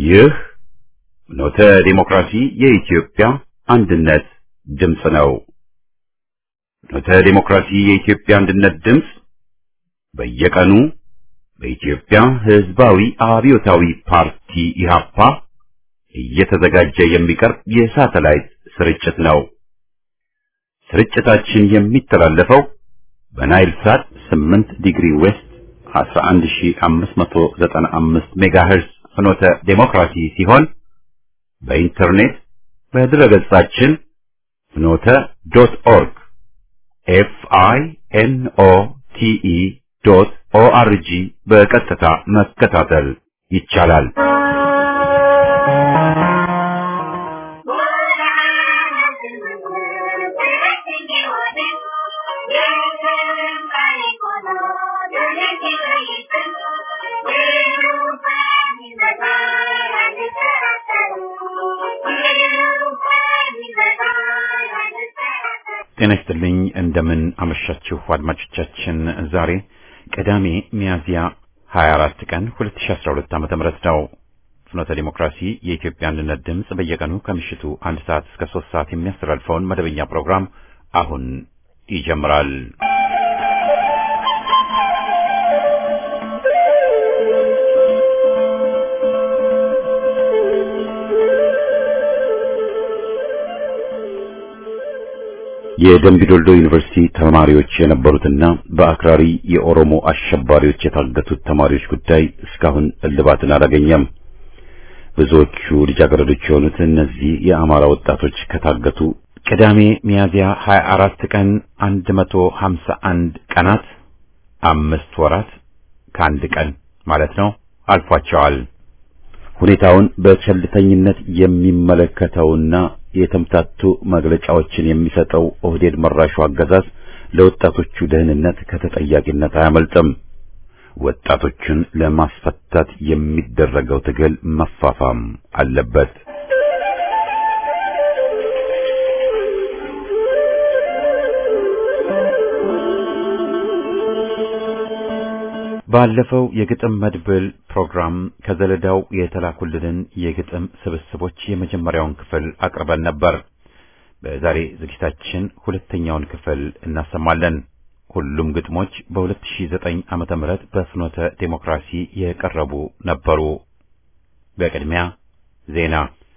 ይህ ኖተ ዲሞክራሲ የኢትዮጵያ አንድነት ድምፅ ነው። ኖተ ዲሞክራሲ የኢትዮጵያ አንድነት ድምፅ በየቀኑ በኢትዮጵያ ሕዝባዊ አብዮታዊ ፓርቲ ኢህአፓ እየተዘጋጀ የሚቀርብ የሳተላይት ስርጭት ነው። ስርጭታችን የሚተላለፈው በናይል ሳት 8 ዲግሪ ዌስት 11595 ሜጋሄርዝ ፍኖተ ዴሞክራሲ ሲሆን በኢንተርኔት በድረገጻችን ፍኖተ ዶት ኦርግ ኤፍ አይ ኤን ኦ ቲ ኢ ዶት ኦ አር ጂ በቀጥታ መከታተል ይቻላል። ጤና ይስጥልኝ። እንደምን አመሻችሁ አድማጮቻችን። ዛሬ ቅዳሜ ሚያዝያ 24 ቀን 2012 ዓ.ም ነው። ፍኖተ ዲሞክራሲ የኢትዮጵያ አንድነት ድምፅ በየቀኑ ከምሽቱ አንድ ሰዓት እስከ ሶስት ሰዓት የሚያስተላልፈውን መደበኛ ፕሮግራም አሁን ይጀምራል። የደምቢዶልዶ ዩኒቨርሲቲ ተማሪዎች የነበሩትና በአክራሪ የኦሮሞ አሸባሪዎች የታገቱት ተማሪዎች ጉዳይ እስካሁን እልባትን አላገኘም። ብዙዎቹ ልጃገረዶች የሆኑት እነዚህ የአማራ ወጣቶች ከታገቱ ቅዳሜ ሚያዝያ 24 ቀን 151 ቀናት አምስት ወራት ከአንድ ቀን ማለት ነው አልፏቸዋል። ሁኔታውን በቸልተኝነት የሚመለከተውና የተምታቱ መግለጫዎችን የሚሰጠው ኦህዴድ መራሹ አገዛዝ ለወጣቶቹ ደህንነት ከተጠያቂነት አያመልጥም። ወጣቶቹን ለማስፈታት የሚደረገው ትግል መፋፋም አለበት። ባለፈው የግጥም መድብል ፕሮግራም ከዘለዳው የተላኩልንን የግጥም ስብስቦች የመጀመሪያውን ክፍል አቅርበን ነበር። በዛሬ ዝግጅታችን ሁለተኛውን ክፍል እናሰማለን። ሁሉም ግጥሞች በ2009 ዓመተ ምህረት በፍኖተ ዴሞክራሲ የቀረቡ ነበሩ። በቅድሚያ ዜና።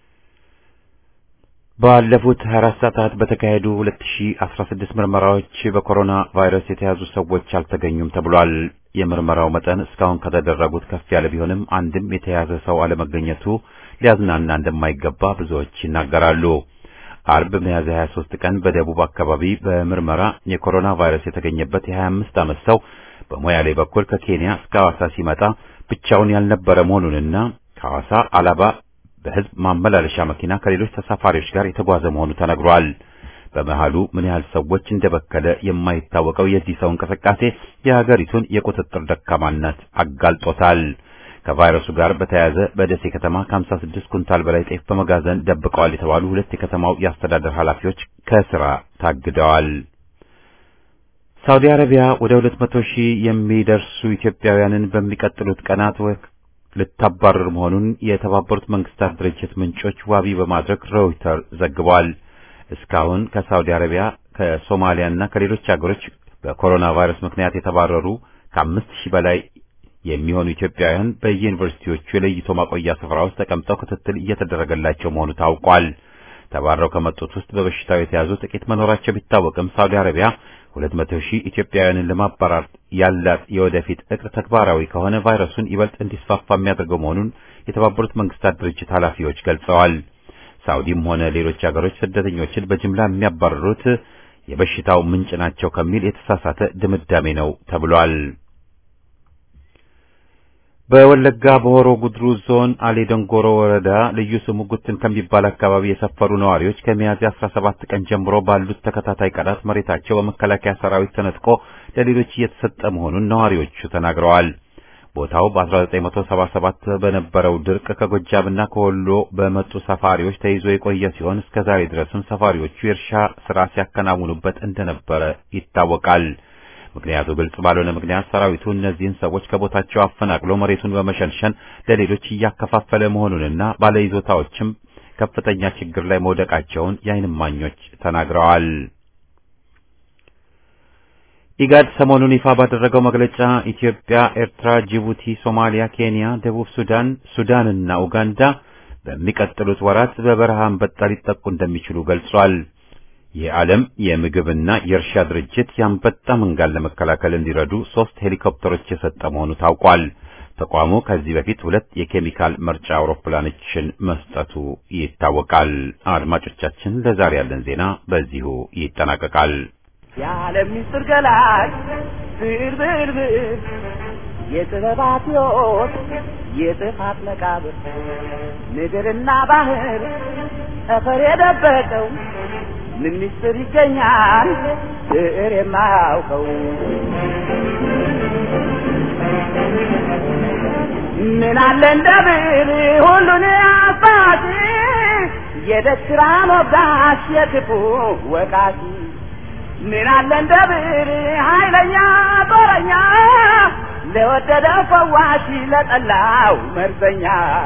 ባለፉት 24 ሰዓታት በተካሄዱ 2016 ምርመራዎች በኮሮና ቫይረስ የተያዙ ሰዎች አልተገኙም ተብሏል። የምርመራው መጠን እስካሁን ከተደረጉት ከፍ ያለ ቢሆንም አንድም የተያዘ ሰው አለመገኘቱ ሊያዝናና እንደማይገባ ብዙዎች ይናገራሉ። አርብ ሚያዝያ 23 ቀን በደቡብ አካባቢ በምርመራ የኮሮና ቫይረስ የተገኘበት የ25 ዓመት ሰው በሞያሌ በኩል ከኬንያ እስከ ሐዋሳ ሲመጣ ብቻውን ያልነበረ መሆኑንና ከሐዋሳ አላባ በሕዝብ ማመላለሻ መኪና ከሌሎች ተሳፋሪዎች ጋር የተጓዘ መሆኑ ተነግሯል። በመሃሉ ምን ያህል ሰዎች እንደበከለ የማይታወቀው የዚህ ሰው እንቅስቃሴ የሀገሪቱን የቁጥጥር ደካማነት አጋልጦታል። ከቫይረሱ ጋር በተያያዘ በደሴ ከተማ ከ56 ኩንታል በላይ ጤፍ በመጋዘን ደብቀዋል የተባሉ ሁለት የከተማው የአስተዳደር ኃላፊዎች ከስራ ታግደዋል። ሳውዲ አረቢያ ወደ 200 ሺህ የሚደርሱ ኢትዮጵያውያንን በሚቀጥሉት ቀናት ልታባረር መሆኑን የተባበሩት መንግስታት ድርጅት ምንጮች ዋቢ በማድረግ ሮይተር ዘግቧል። እስካሁን ከሳውዲ አረቢያ ከሶማሊያና ከሌሎች ሀገሮች በኮሮና ቫይረስ ምክንያት የተባረሩ ከአምስት ሺህ በላይ የሚሆኑ ኢትዮጵያውያን በየዩኒቨርሲቲዎቹ የለይቶ ማቆያ ስፍራ ውስጥ ተቀምጠው ክትትል እየተደረገላቸው መሆኑ ታውቋል። ተባረው ከመጡት ውስጥ በበሽታው የተያዙ ጥቂት መኖራቸው ቢታወቅም ሳውዲ አረቢያ ሁለት መቶ ሺህ ኢትዮጵያውያንን ለማባረር ያላት የወደፊት እቅድ ተግባራዊ ከሆነ ቫይረሱን ይበልጥ እንዲስፋፋ የሚያደርገው መሆኑን የተባበሩት መንግስታት ድርጅት ኃላፊዎች ገልጸዋል። ሳውዲም ሆነ ሌሎች ሀገሮች ስደተኞችን በጅምላ የሚያባረሩት የበሽታው ምንጭ ናቸው ከሚል የተሳሳተ ድምዳሜ ነው ተብሏል። በወለጋ በሆሮ ጉድሩ ዞን አሌ ደንጎሮ ወረዳ ልዩ ስሙ ጉትን ከሚባል አካባቢ የሰፈሩ ነዋሪዎች ከሚያዝያ 17 ቀን ጀምሮ ባሉት ተከታታይ ቀናት መሬታቸው በመከላከያ ሰራዊት ተነጥቆ ለሌሎች እየተሰጠ መሆኑን ነዋሪዎቹ ተናግረዋል። ቦታው በ1977 በነበረው ድርቅ ከጎጃምና ከወሎ በመጡ ሰፋሪዎች ተይዞ የቆየ ሲሆን እስከ ዛሬ ድረስም ሰፋሪዎቹ የእርሻ ስራ ሲያከናውኑበት እንደነበረ ይታወቃል። ምክንያቱ ግልጽ ባልሆነ ምክንያት ሰራዊቱ እነዚህን ሰዎች ከቦታቸው አፈናቅሎ መሬቱን በመሸንሸን ለሌሎች እያከፋፈለ መሆኑንና ባለይዞታዎችም ከፍተኛ ችግር ላይ መውደቃቸውን የዓይን እማኞች ተናግረዋል። ኢጋድ ሰሞኑን ይፋ ባደረገው መግለጫ ኢትዮጵያ፣ ኤርትራ፣ ጅቡቲ፣ ሶማሊያ፣ ኬንያ፣ ደቡብ ሱዳን፣ ሱዳንና ኡጋንዳ በሚቀጥሉት ወራት በበረሃ አንበጣ ሊጠቁ እንደሚችሉ ገልጿል። የዓለም የምግብና የእርሻ ድርጅት የአንበጣ መንጋን ለመከላከል እንዲረዱ ሶስት ሄሊኮፕተሮች የሰጠ መሆኑ ታውቋል። ተቋሙ ከዚህ በፊት ሁለት የኬሚካል መርጫ አውሮፕላኖችን መስጠቱ ይታወቃል። አድማጮቻችን፣ ለዛሬ ያለን ዜና በዚሁ ይጠናቀቃል። የዓለም ምስጢር ገላጭ ብር ብር ብር የጥበባት ሕይወት የጥፋት መቃብር ምድርና ባህር ጠፈር የደበቀው ምን ምስጢር ይገኛል ብዕር የማያውቀው ምን አለ እንደ ብዕር ሁሉን አባቲ የደስራ ሞጋሽ የክፉ ወቃቲ ምን አለ እንደ ብዕር ኃይለኛ ጦረኛ ለወደደው ፈዋሽ ለጠላው መርዘኛ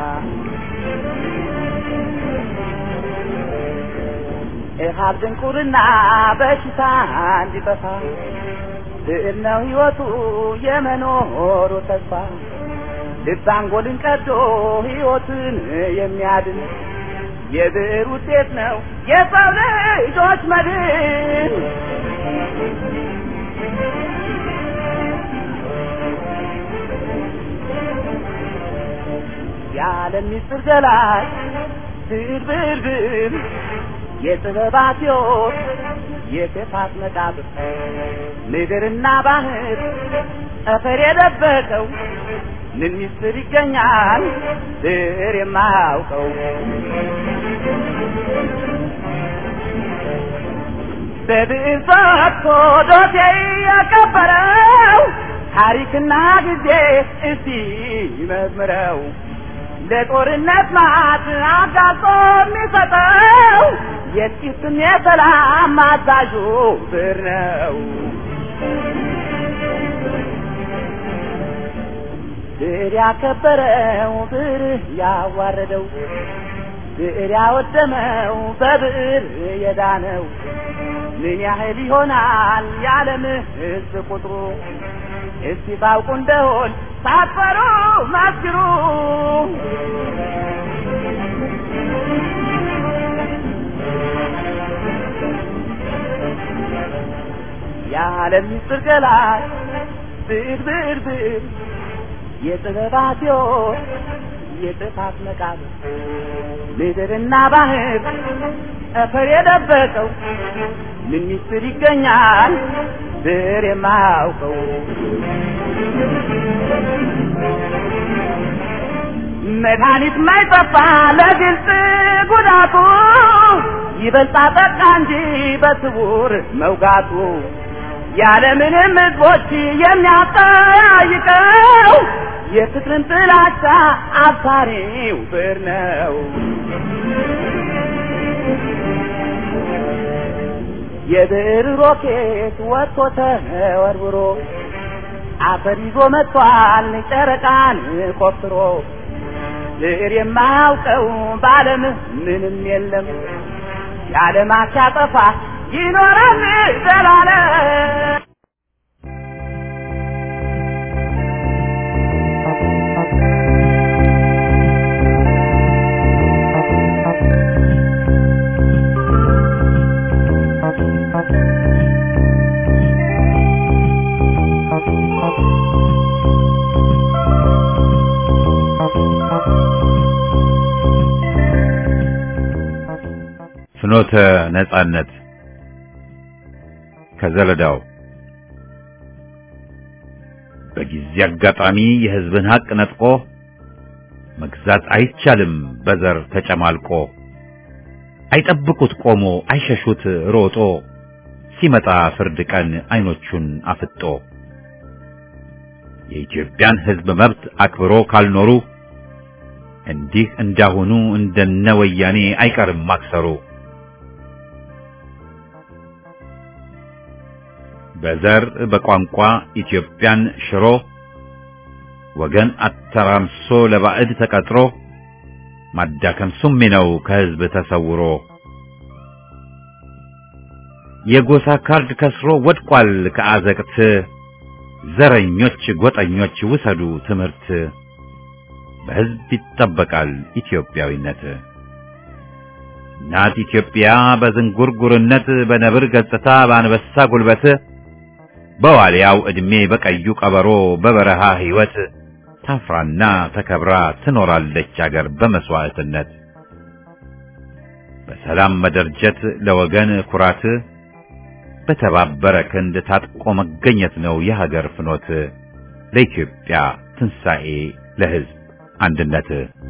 ኢሃብ ድንቁርና በሽታ እንዲጠፋ ብዕር ነው ሕይወቱ የመኖሩ ተስፋ ልብ አንጎልን ቀዶ ሕይወትን የሚያድን የብዕር ውጤት ነው የሰው ልጆች መድን። የዓለም ምስጢር ገላጭ ብዕር ብዕር ብዕር የጥበባት ሕይወት የክፋት መቃብር ምድርና ባህር ጠፈር የደበቀው ምን ምስጢር ይገኛል ብዕር የማያውቀው በብዕር ፈትቶ ዶሴ ያከበረው ታሪክና ጊዜ እስቲ መዝምረው ለጦርነት ማት አጋጾ የሚሰጠው የጥቂትም የሰላም አዛዡ ብዕር ነው። ብዕር ያከበረው ብዕር ያዋረደው ብዕር ያወደመው በብዕር የዳነው ምን ያህል ይሆናል የዓለም ሕዝብ ቁጥሩ? እስቲ ታውቁ እንደሆን ሳትፈሩ መስክሩ። የዓለም ምስጢር ገላጭ ብዕር ብዕር ብዕር የጥበባት ሕይወት የጥፋት መቃብር ምድርና ባህር ጠፈር የደበቀው ምን ምስጢር ይገኛል ብዕር የማያውቀው? መድኃኒት ማይጠፋ ለግልጽ ጉዳቱ ይበልጣ ጠቃ እንጂ በስውር መውጋቱ ያለምንም ሕዝቦች የሚያጠያይቀው የፍቅርን ጥላቻ አብሳሪው ብዕር ነው። የብዕር ሮኬት ወጥቶ ተወርውሮ አፈር ይዞ መጥቷል ጨረቃን ቆፍሮ ብዕር የማያውቀው በዓለም ምንም የለም የዓለማት ሲያጠፋ ይኖራል ዘላለም። ፍኖተ ነጻነት ከዘለዳው በጊዜ አጋጣሚ የሕዝብን ሐቅ ነጥቆ መግዛት አይቻልም በዘር ተጨማልቆ አይጠብቁት ቆሞ አይሸሹት ሮጦ ሲመጣ ፍርድ ቀን አይኖቹን አፍጦ የኢትዮጵያን ሕዝብ መብት አክብሮ ካልኖሩ እንዲህ እንዳሁኑ እንደነ ወያኔ አይቀርም ማክሰሩ። በዘር በቋንቋ ኢትዮጵያን ሽሮ ወገን አተራምሶ ለባዕድ ተቀጥሮ ማዳከም ሱሚ ነው ከህዝብ ተሰውሮ የጎሳ ካርድ ከስሮ ወድቋል ከአዘቅት ዘረኞች ጎጠኞች ውሰዱ ትምህርት በህዝብ ይጠበቃል ኢትዮጵያዊነት ናት ኢትዮጵያ በዝንጉርጉርነት በነብር ገጽታ በአንበሳ ጉልበት በዋልያው ዕድሜ በቀዩ ቀበሮ በበረሃ ሕይወት ታፍራና ተከብራ ትኖራለች አገር በመስዋዕትነት በሰላም መደርጀት ለወገን ኩራት በተባበረ ክንድ ታጥቆ መገኘት ነው የሀገር ፍኖት ለኢትዮጵያ ትንሣኤ ለሕዝብ አንድነት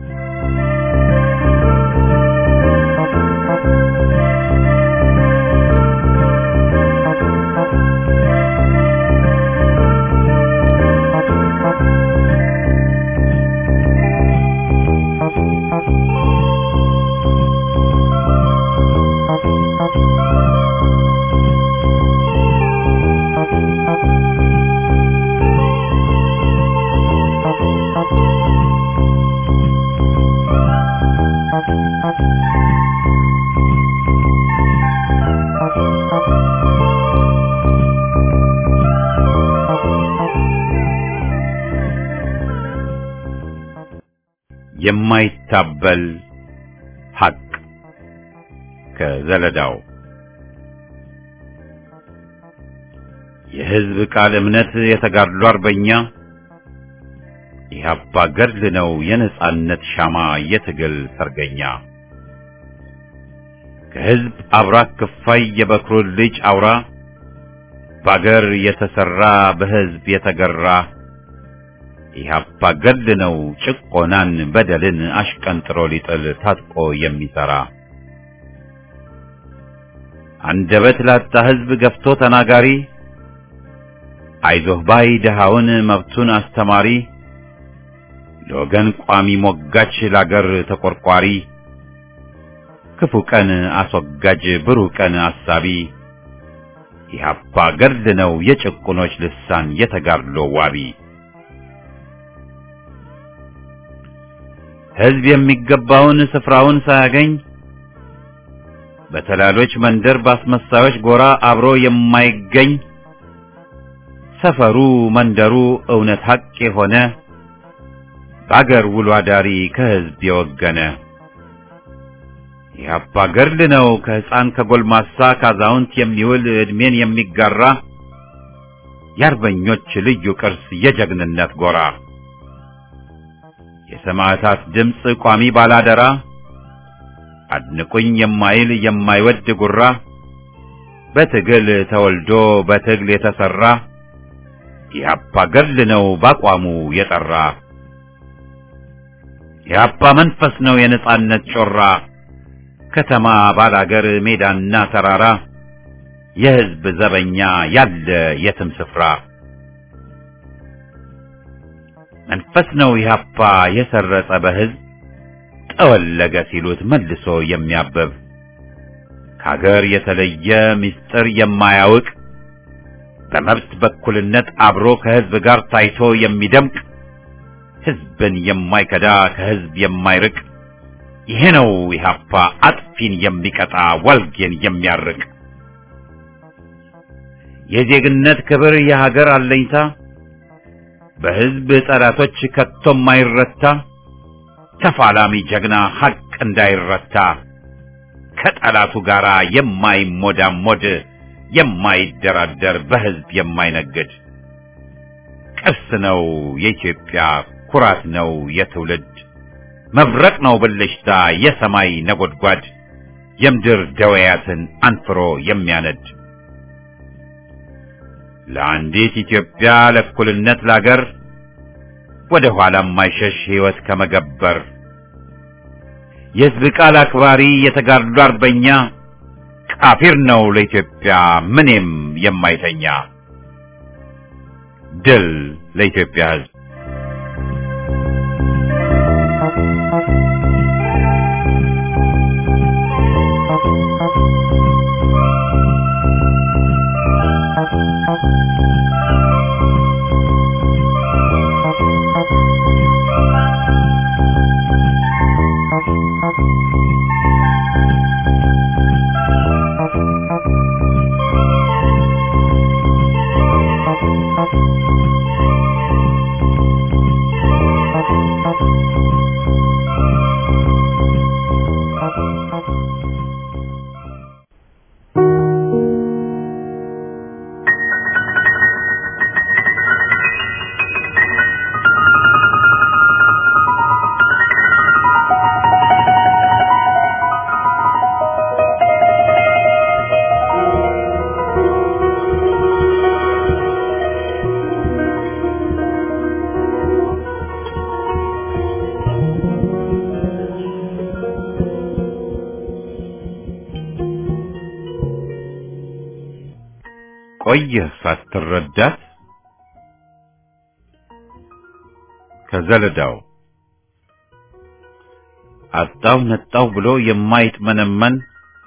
የማይታበል ሐቅ ከዘለዳው የሕዝብ ቃል እምነት የተጋድሎ አርበኛ ኢህአፓ ገድል ነው የነጻነት ሻማ የትግል ሰርገኛ ከሕዝብ አብራክ ክፋይ የበኩር ልጅ አውራ በአገር የተሰራ በሕዝብ የተገራ ኢህአፓ ገድል ነው ጭቆናን በደልን አሽቀንጥሮ ሊጥል ታጥቆ የሚሰራ አንደበት ላጣ ሕዝብ ገፍቶ ተናጋሪ አይዞህ ባይ ድሃውን መብቱን አስተማሪ ለወገን ቋሚ ሞጋች ላገር ተቆርቋሪ ክፉ ቀን አስወጋጅ ብሩህ ቀን አሳቢ ኢህአፓ ገድል ነው የጭቁኖች ልሳን የተጋድሎ ዋቢ ሕዝብ የሚገባውን ስፍራውን ሳያገኝ በተላሎች መንደር ባስመሳዮች ጎራ አብሮ የማይገኝ ሰፈሩ መንደሩ እውነት ሐቅ የሆነ በአገር ውሎ አዳሪ ከሕዝብ የወገነ ኢህአፓ ገድል ነው ከሕፃን ከጎልማሳ ካዛውንት የሚውል ዕድሜን የሚጋራ የአርበኞች ልዩ ቅርስ የጀግንነት ጎራ የሰማዕታት ድምፅ ቋሚ ባላደራ አድንቁኝ የማይል የማይወድ ጉራ በትግል ተወልዶ በትግል የተሰራ ኢህአፓ ገድል ነው ባቋሙ የጠራ ኢህአፓ መንፈስ ነው የነጻነት ጮራ ከተማ ባላገር ሜዳና ተራራ የሕዝብ ዘበኛ ያለ የትም ስፍራ መንፈስ ነው ኢህአፓ የሰረጸ በሕዝብ ጠወለገ ሲሉት መልሶ የሚያበብ ከአገር የተለየ ምስጢር የማያውቅ በመብት በኩልነት አብሮ ከሕዝብ ጋር ታይቶ የሚደምቅ ሕዝብን የማይከዳ ከሕዝብ የማይርቅ ይሄ ነው ኢህአፓ አጥፊን የሚቀጣ ዋልጌን የሚያርቅ የዜግነት ክብር የሀገር አለኝታ በሕዝብ ጠላቶች ከቶ የማይረታ ተፋላሚ ጀግና ሐቅ እንዳይረታ ከጠላቱ ጋር የማይሞዳሞድ የማይደራደር በሕዝብ የማይነግድ ቅርስ ነው የኢትዮጵያ ኩራት ነው የትውልድ መብረቅ ነው ብልሽታ የሰማይ ነጎድጓድ የምድር ደወያትን አንፍሮ የሚያነድ ለአንዲት ኢትዮጵያ ለእኩልነት ላገር ወደ ኋላ የማይሸሽ ሕይወት ከመገበር የሕዝብ ቃል አክባሪ የተጋድሎ አርበኛ ቃፊር ነው ለኢትዮጵያ ምኔም የማይተኛ ድል ለኢትዮጵያ ሕዝብ Thank you. ቆየህ ሳትረዳት ከዘለዳው አጣው ነጣው ብሎ የማይጥመነመን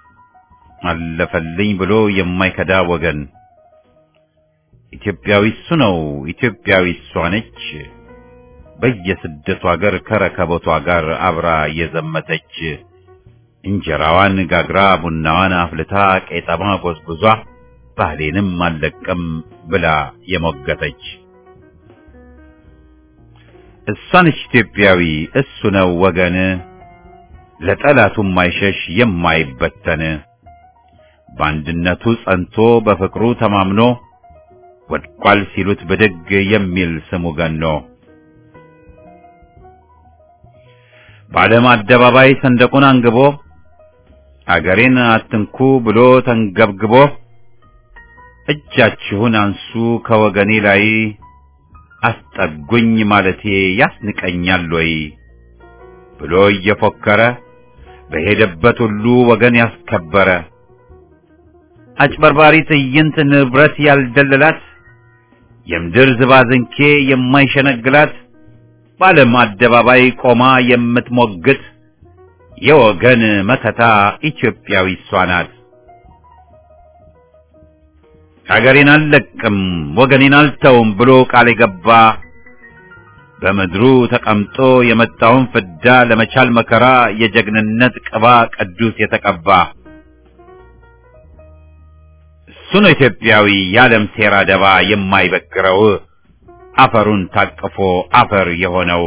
አለፈልኝ ብሎ የማይከዳ ወገን ኢትዮጵያዊ እሱ ነው፣ ኢትዮጵያዊ እሷ ነች። በየስደቱ ሀገር ከረከቦቷ ጋር አብራ የዘመተች እንጀራዋን ጋግራ ቡናዋን አፍልታ ቄጠማ ጎዝጉዟ ባህሌንም አልለቅም ብላ የሞገተች እሷ ነች ኢትዮጵያዊ እሱ ነው ወገን ለጠላቱ የማይሸሽ የማይበተን በአንድነቱ ጸንቶ በፍቅሩ ተማምኖ ወድቋል ሲሉት ብድግ የሚል ስሙ ገኖ በዓለም አደባባይ ሰንደቁን አንግቦ አገሬን አትንኩ ብሎ ተንገብግቦ እጃችሁን አንሱ ከወገኔ ላይ አስጠጉኝ ማለቴ ያስንቀኛል ወይ ብሎ እየፎከረ በሄደበት ሁሉ ወገን ያስከበረ አጭበርባሪ ትዕይንት ንብረት ያልደለላት የምድር ዝባዝንኬ የማይሸነግላት በዓለም አደባባይ ቆማ የምትሞግት የወገን መከታ ኢትዮጵያዊ እሷ ናት። ሀገሬን አልለቅም ወገኔን አልተውም ብሎ ቃል የገባ በምድሩ ተቀምጦ የመጣውን ፍዳ ለመቻል መከራ የጀግንነት ቅባ ቅዱስ የተቀባ እሱ ነው ኢትዮጵያዊ የዓለም ሴራ ደባ የማይበግረው አፈሩን ታቅፎ አፈር የሆነው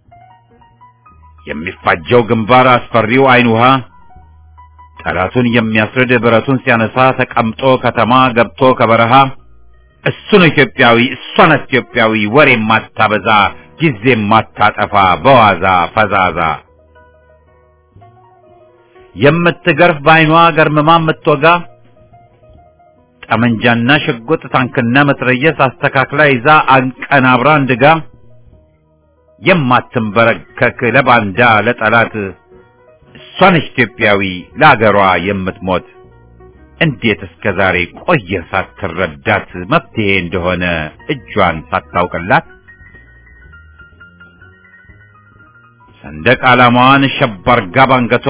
የሚፋጀው ግንባር አስፈሪው አይን ውሃ ጠላቱን የሚያስርድ ብረቱን ሲያነሳ ተቀምጦ ከተማ ገብቶ ከበረሃ እሱ ነው ኢትዮጵያዊ እሷ ናት ኢትዮጵያዊ ወሬ ማታበዛ ጊዜ ማታጠፋ በዋዛ ፈዛዛ የምትገርፍ በአይኗ ገርምማ የምትወጋ ጠመንጃና ሽጉጥ ታንክና መትረየስ አስተካክላ ይዛ አንቀናብራ እንድጋ የማትንበረከክ ለባንዳ ለጠላት እሷ ነች ኢትዮጵያዊ ለአገሯ የምትሞት እንዴት እስከ ዛሬ ቆየህ ሳትረዳት መፍትሄ እንደሆነ እጇን ሳታውቅላት ሰንደቅ ዓላማዋን ሸብ አርጋ ባንገቷ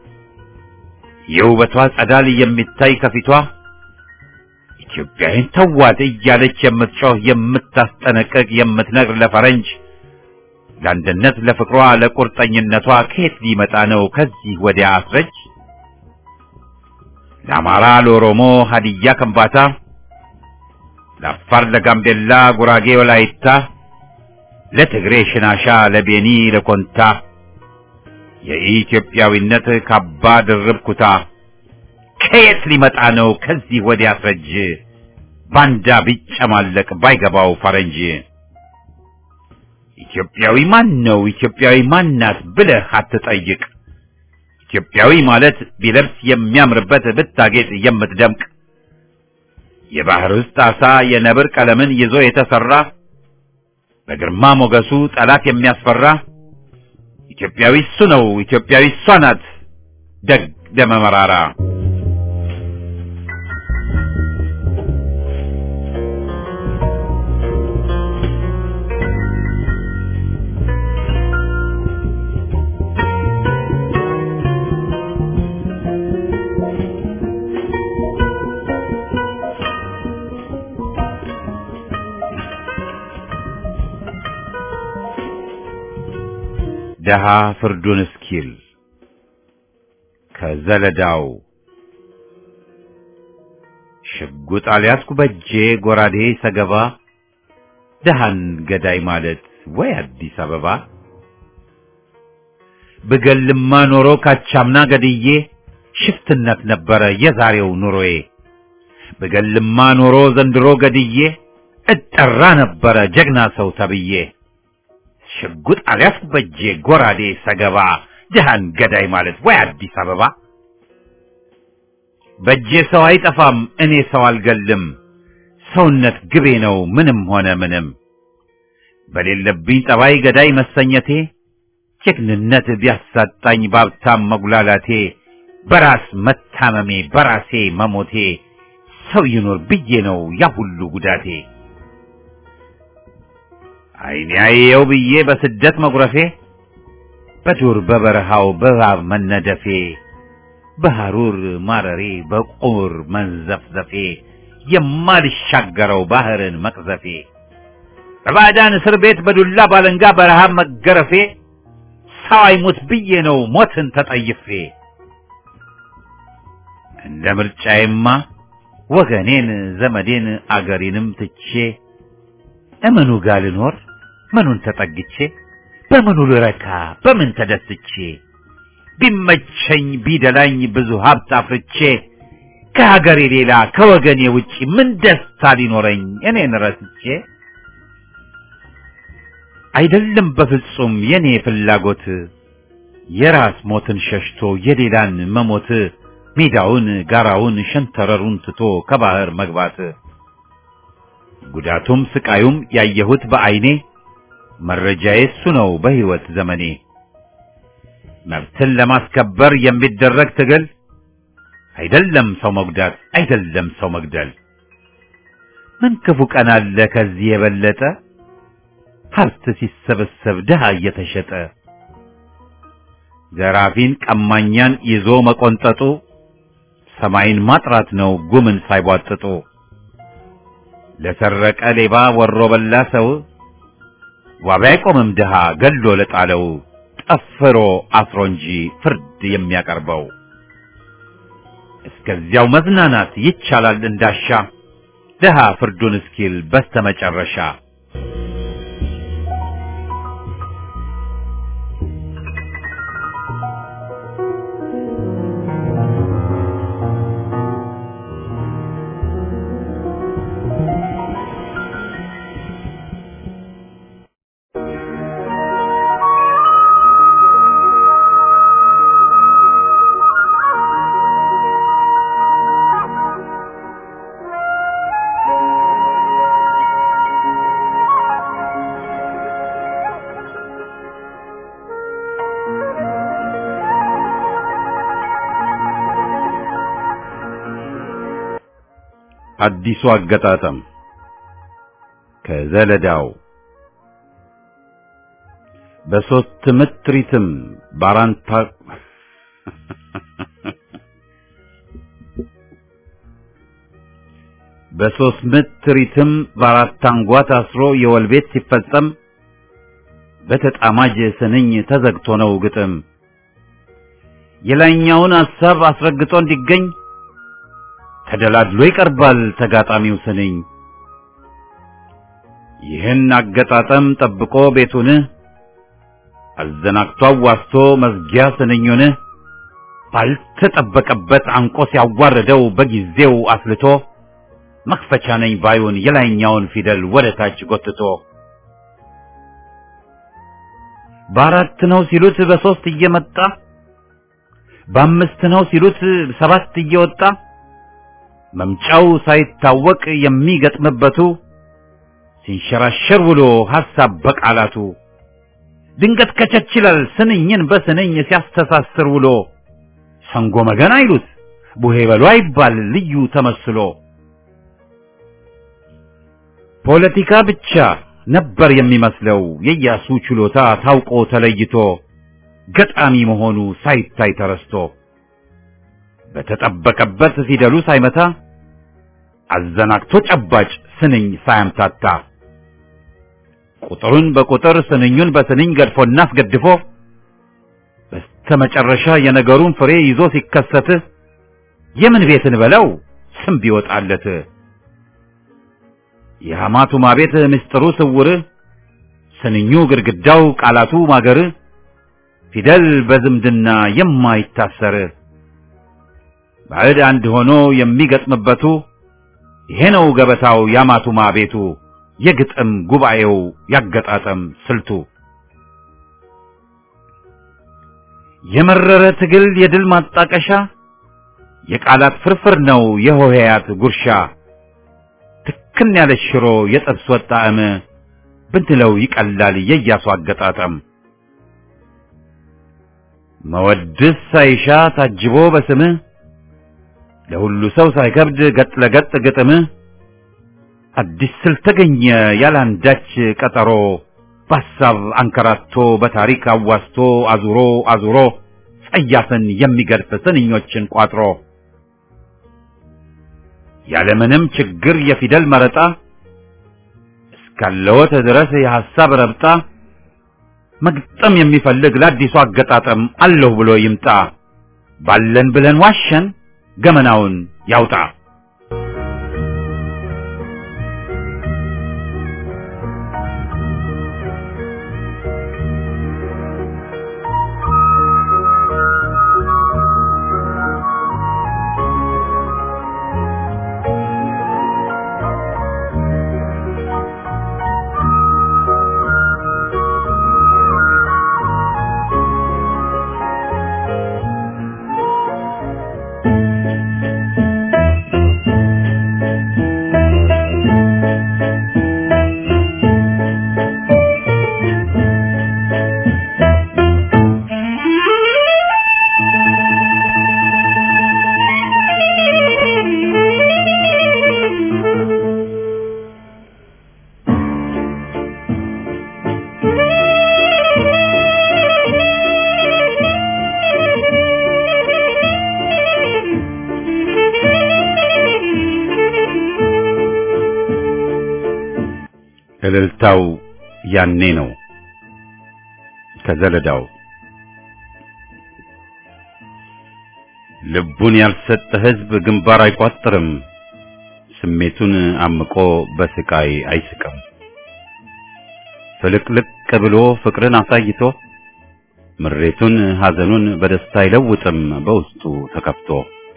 የውበቷ ጸዳል የሚታይ ከፊቷ ኢትዮጵያዊን ተዋት እያለች የምትጮህ የምታስጠነቅቅ የምትነግር ለፈረንጅ ለአንድነት ለፍቅሯ ለቁርጠኝነቷ ከየት ሊመጣ ነው ከዚህ ወዲያ አስረጅ ለአማራ ለኦሮሞ ሀዲያ ከምባታ ለአፋር ለጋምቤላ ጉራጌ ወላይታ ለትግሬ ሽናሻ ለቤኒ ለኮንታ የኢትዮጵያዊነት ካባ ድርብ ኩታ ከየት ሊመጣ ነው ከዚህ ወዲያ አስረጅ ባንዳ ቢጨማለቅ ባይገባው ፈረንጅ ኢትዮጵያዊ ማን ነው ኢትዮጵያዊ ማናት ብለህ አትጠይቅ ኢትዮጵያዊ ማለት ቢለብስ የሚያምርበት ብታጌጥ የምትደምቅ የባህር ውስጥ አሳ የነብር ቀለምን ይዞ የተሰራ በግርማ ሞገሱ ጠላት የሚያስፈራ ኢትዮጵያዊ እሱ ነው ኢትዮጵያዊ እሷ ናት ደግ ደመ መራራ ደሃ ፍርዱን እስኪል ከዘለዳው ሽጉጥ አልያዝኩ በጄ ጎራዴ ሰገባ ደሃን ገዳይ ማለት ወይ አዲስ አበባ ብገልማ ኖሮ ካቻምና ገድዬ ሽፍትነት ነበረ የዛሬው ኑሮዬ ብገልማ ኖሮ ዘንድሮ ገድዬ እጠራ ነበረ ጀግና ሰው ተብዬ ሽጉጥ አልያዝኩ በጄ ጎራዴ ሰገባ ድሃን ገዳይ ማለት ወይ አዲስ አበባ በጄ ሰው አይጠፋም እኔ ሰው አልገልም ሰውነት ግቤ ነው ምንም ሆነ ምንም በሌለብኝ ጠባይ ገዳይ መሰኘቴ ጀግንነት ቢያሳጣኝ ባብታም መጉላላቴ በራስ መታመሜ በራሴ መሞቴ ሰው ይኖር ብዬ ነው ያ ሁሉ ጉዳቴ አይኔ አየው ብዬ በስደት መጉረፌ በዱር በበረሃው በእባብ መነደፌ በሐሩር ማረሬ በቁር መንዘፍዘፌ የማልሻገረው ባህርን መቅዘፌ በባዕዳን እስር ቤት በዱላ ባለንጋ በረሃብ መገረፌ ሰው አይሙት ብዬ ነው ሞትን ተጠይፌ እንደ ምርጫዬማ ወገኔን ዘመዴን አገሬንም ትቼ እምኑ ጋር ልኖር ምኑን ተጠግቼ በምኑ ልረካ በምን ተደስቼ ቢመቸኝ ቢደላኝ ብዙ ሀብት አፍርቼ ከሀገሬ ሌላ ከወገኔ ውጪ ምን ደስታ ሊኖረኝ እኔን ረስቼ አይደለም በፍጹም የኔ ፍላጎት የራስ ሞትን ሸሽቶ የሌላን መሞት ሜዳውን ጋራውን ሸንተረሩን ትቶ ከባህር መግባት ጉዳቱም ስቃዩም ያየሁት በአይኔ መረጃዬ እሱ ነው በሕይወት ዘመኔ መብትን ለማስከበር የሚደረግ ትግል አይደለም ሰው መጉዳት አይደለም ሰው መግደል ምን ክፉ ቀን አለ ከዚህ የበለጠ ሀብት ሲሰበሰብ ድሃ እየተሸጠ ዘራፊን ቀማኛን ይዞ መቆንጠጡ ሰማይን ማጥራት ነው ጉምን ሳይቧጥጡ ለሰረቀ ሌባ ወሮ በላ ሰው ዋቢ አይቆምም ድሃ ገሎ ለጣለው ጠፍሮ አስሮ እንጂ ፍርድ የሚያቀርበው እስከዚያው መዝናናት ይቻላል እንዳሻ ድሃ ፍርዱን እስኪል በስተመጨረሻ አዲሱ አገጣጠም ከዘለዳው በሶስት ምት ሪትም ባራንታ በሶስት ምት ሪትም በአራት አንጓ ታስሮ የወል ቤት ሲፈጸም በተጣማጅ ስንኝ ተዘግቶ ነው ግጥም የላይኛውን ሐሳብ አስረግጦ እንዲገኝ ተደላድሎ ይቀርባል ተጋጣሚው ስንኝ ይህን አገጣጠም ጠብቆ ቤቱን አዘናግቶ አዋስቶ መዝጊያ ስንኙን ባልተጠበቀበት አንቆ ሲያዋርደው በጊዜው አስልቶ መክፈቻ ነኝ ባዩን የላይኛውን ፊደል ወደ ታች ጎትቶ በአራት ነው ሲሉት በሶስት እየመጣ በአምስት ነው ሲሉት ሰባት እየወጣ መምጫው ሳይታወቅ የሚገጥምበቱ ሲንሸራሸር ውሎ ሐሳብ በቃላቱ ድንገት ከቸች ይላል ስንኝን በስንኝ ሲያስተሳስር ውሎ ሰንጎ መገን አይሉት ቡሄ በሉ አይባል ልዩ ተመስሎ ፖለቲካ ብቻ ነበር የሚመስለው የኢያሱ ችሎታ ታውቆ ተለይቶ ገጣሚ መሆኑ ሳይታይ ተረስቶ በተጠበቀበት ፊደሉ ሳይመታ አዘናግቶ ጨባጭ ስንኝ ሳያምታታ ቁጥሩን በቁጥር ስንኙን በስንኝ ገድፎና አስገድፎ በስተ ከመጨረሻ የነገሩን ፍሬ ይዞ ሲከሰት የምን ቤትን በለው ስም ቢወጣለት የሐማቱማ ቤት ምስጢሩ ስውር ስንኙ ግድግዳው ቃላቱ ማገር ፊደል በዝምድና የማይታሰር ባዕድ አንድ ሆኖ የሚገጥምበቱ ይሄ ነው ገበታው ያማቱማ ቤቱ የግጥም ጉባኤው ያገጣጠም ስልቱ የመረረ ትግል የድል ማጣቀሻ የቃላት ፍርፍር ነው የሆሄያት ጉርሻ ትክን ያለ ሽሮ የጥብስ ወጥ ጣዕም ብንለው ይቀላል የያሱ አገጣጠም መወድስ ሳይሻ ታጅቦ በስምህ ለሁሉ ሰው ሳይከብድ ገጥ ለገጥ ግጥም አዲስ ስልት ተገኘ ያላንዳች ቀጠሮ በሐሳብ አንከራቶ በታሪክ አዋስቶ አዙሮ አዙሮ ጸያፍን የሚገድፍ ስንኞችን ቋጥሮ ያለምንም ችግር የፊደል መረጣ እስካለወት ድረስ የሐሳብ ረብጣ መግጠም የሚፈልግ ለአዲሱ አገጣጠም አለሁ ብሎ ይምጣ ባለን ብለን ዋሸን ገመናውን ያውጣ እልልታው ያኔ ነው ከዘለዳው ልቡን ያልሰጠ ሕዝብ ግንባር አይቋጥርም፣ ስሜቱን አምቆ በስቃይ አይስቅም። ፍልቅልቅ ብሎ ፍቅርን አሳይቶ ምሬቱን ሐዘኑን በደስታ አይለውጥም በውስጡ ተከፍቶ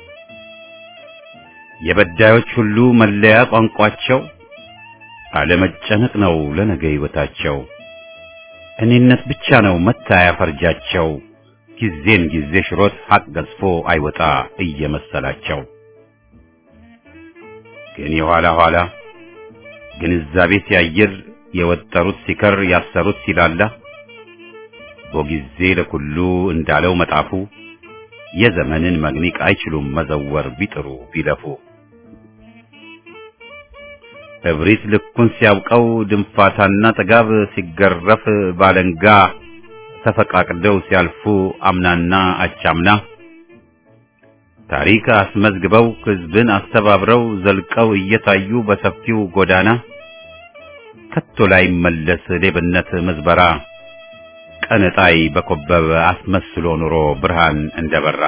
የበዳዮች ሁሉ መለያ ቋንቋቸው አለመጨነቅ ነው ለነገ ሕይወታቸው። እኔነት ብቻ ነው መታያ ፈርጃቸው። ጊዜን ጊዜ ሽሮት ሀቅ ገዝፎ አይወጣ እየመሰላቸው ግን የኋላ ኋላ ግንዛቤ ሲያይር የወጠሩት ሲከር ያሰሩት ሲላላ በጊዜ ለኩሉ እንዳለው መጣፉ የዘመንን መግኒቅ አይችሉም መዘወር ቢጥሩ ቢለፉ እብሪት ልኩን ሲያውቀው ድንፋታና ጥጋብ ሲገረፍ ባለንጋ ተፈቃቅደው ሲያልፉ አምናና አቻምና ታሪክ አስመዝግበው ሕዝብን አስተባብረው ዘልቀው እየታዩ በሰፊው ጎዳና ከቶ ላይ መለስ ሌብነት ምዝበራ ቀንጣይ በኮበበ አስመስሎ ኑሮ ብርሃን እንደበራ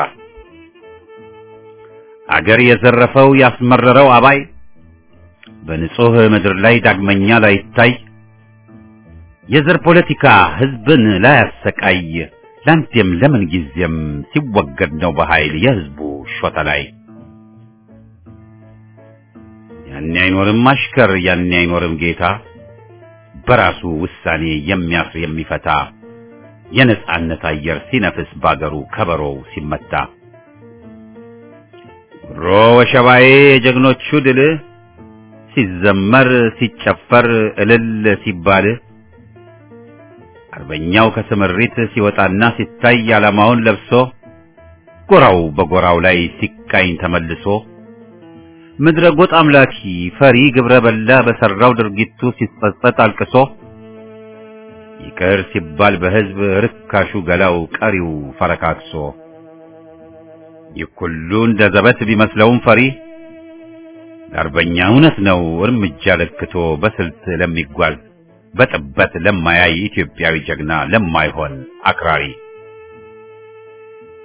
አገር የዘረፈው ያስመረረው አባይ በንጹህ ምድር ላይ ዳግመኛ ላይታይ የዘር ፖለቲካ ሕዝብን ላያሰቃይ ለአንዴም ለምን ጊዜም ሲወገድ ነው በኃይል የሕዝቡ ሾተ ላይ ያኔ አይኖርም አሽከር ያኔ አይኖርም ጌታ በራሱ ውሳኔ የሚያስር የሚፈታ የነጻነት አየር ሲነፍስ ባገሩ ከበሮው ሲመታ ሮ ወሸባዬ የጀግኖቹ ድል ሲዘመር ሲጨፈር እልል ሲባል አርበኛው ከስምሪት ሲወጣና ሲታይ ዓላማውን ለብሶ ጎራው በጎራው ላይ ሲቃኝ ተመልሶ ምድረ ጎጥ አምላኪ ፈሪ ግብረ በላ በሰራው ድርጊቱ ሲጸጸት አልቅሶ ይቅር ሲባል በሕዝብ ርካሹ ገላው ቀሪው ፈረካክሶ ይህ ሁሉ እንደ ዘበት ቢመስለውም ፈሪ ለአርበኛ እውነት ነው እርምጃ ለክቶ በስልት ለሚጓዝ በጥበት ለማያይ ኢትዮጵያዊ ጀግና ለማይሆን አክራሪ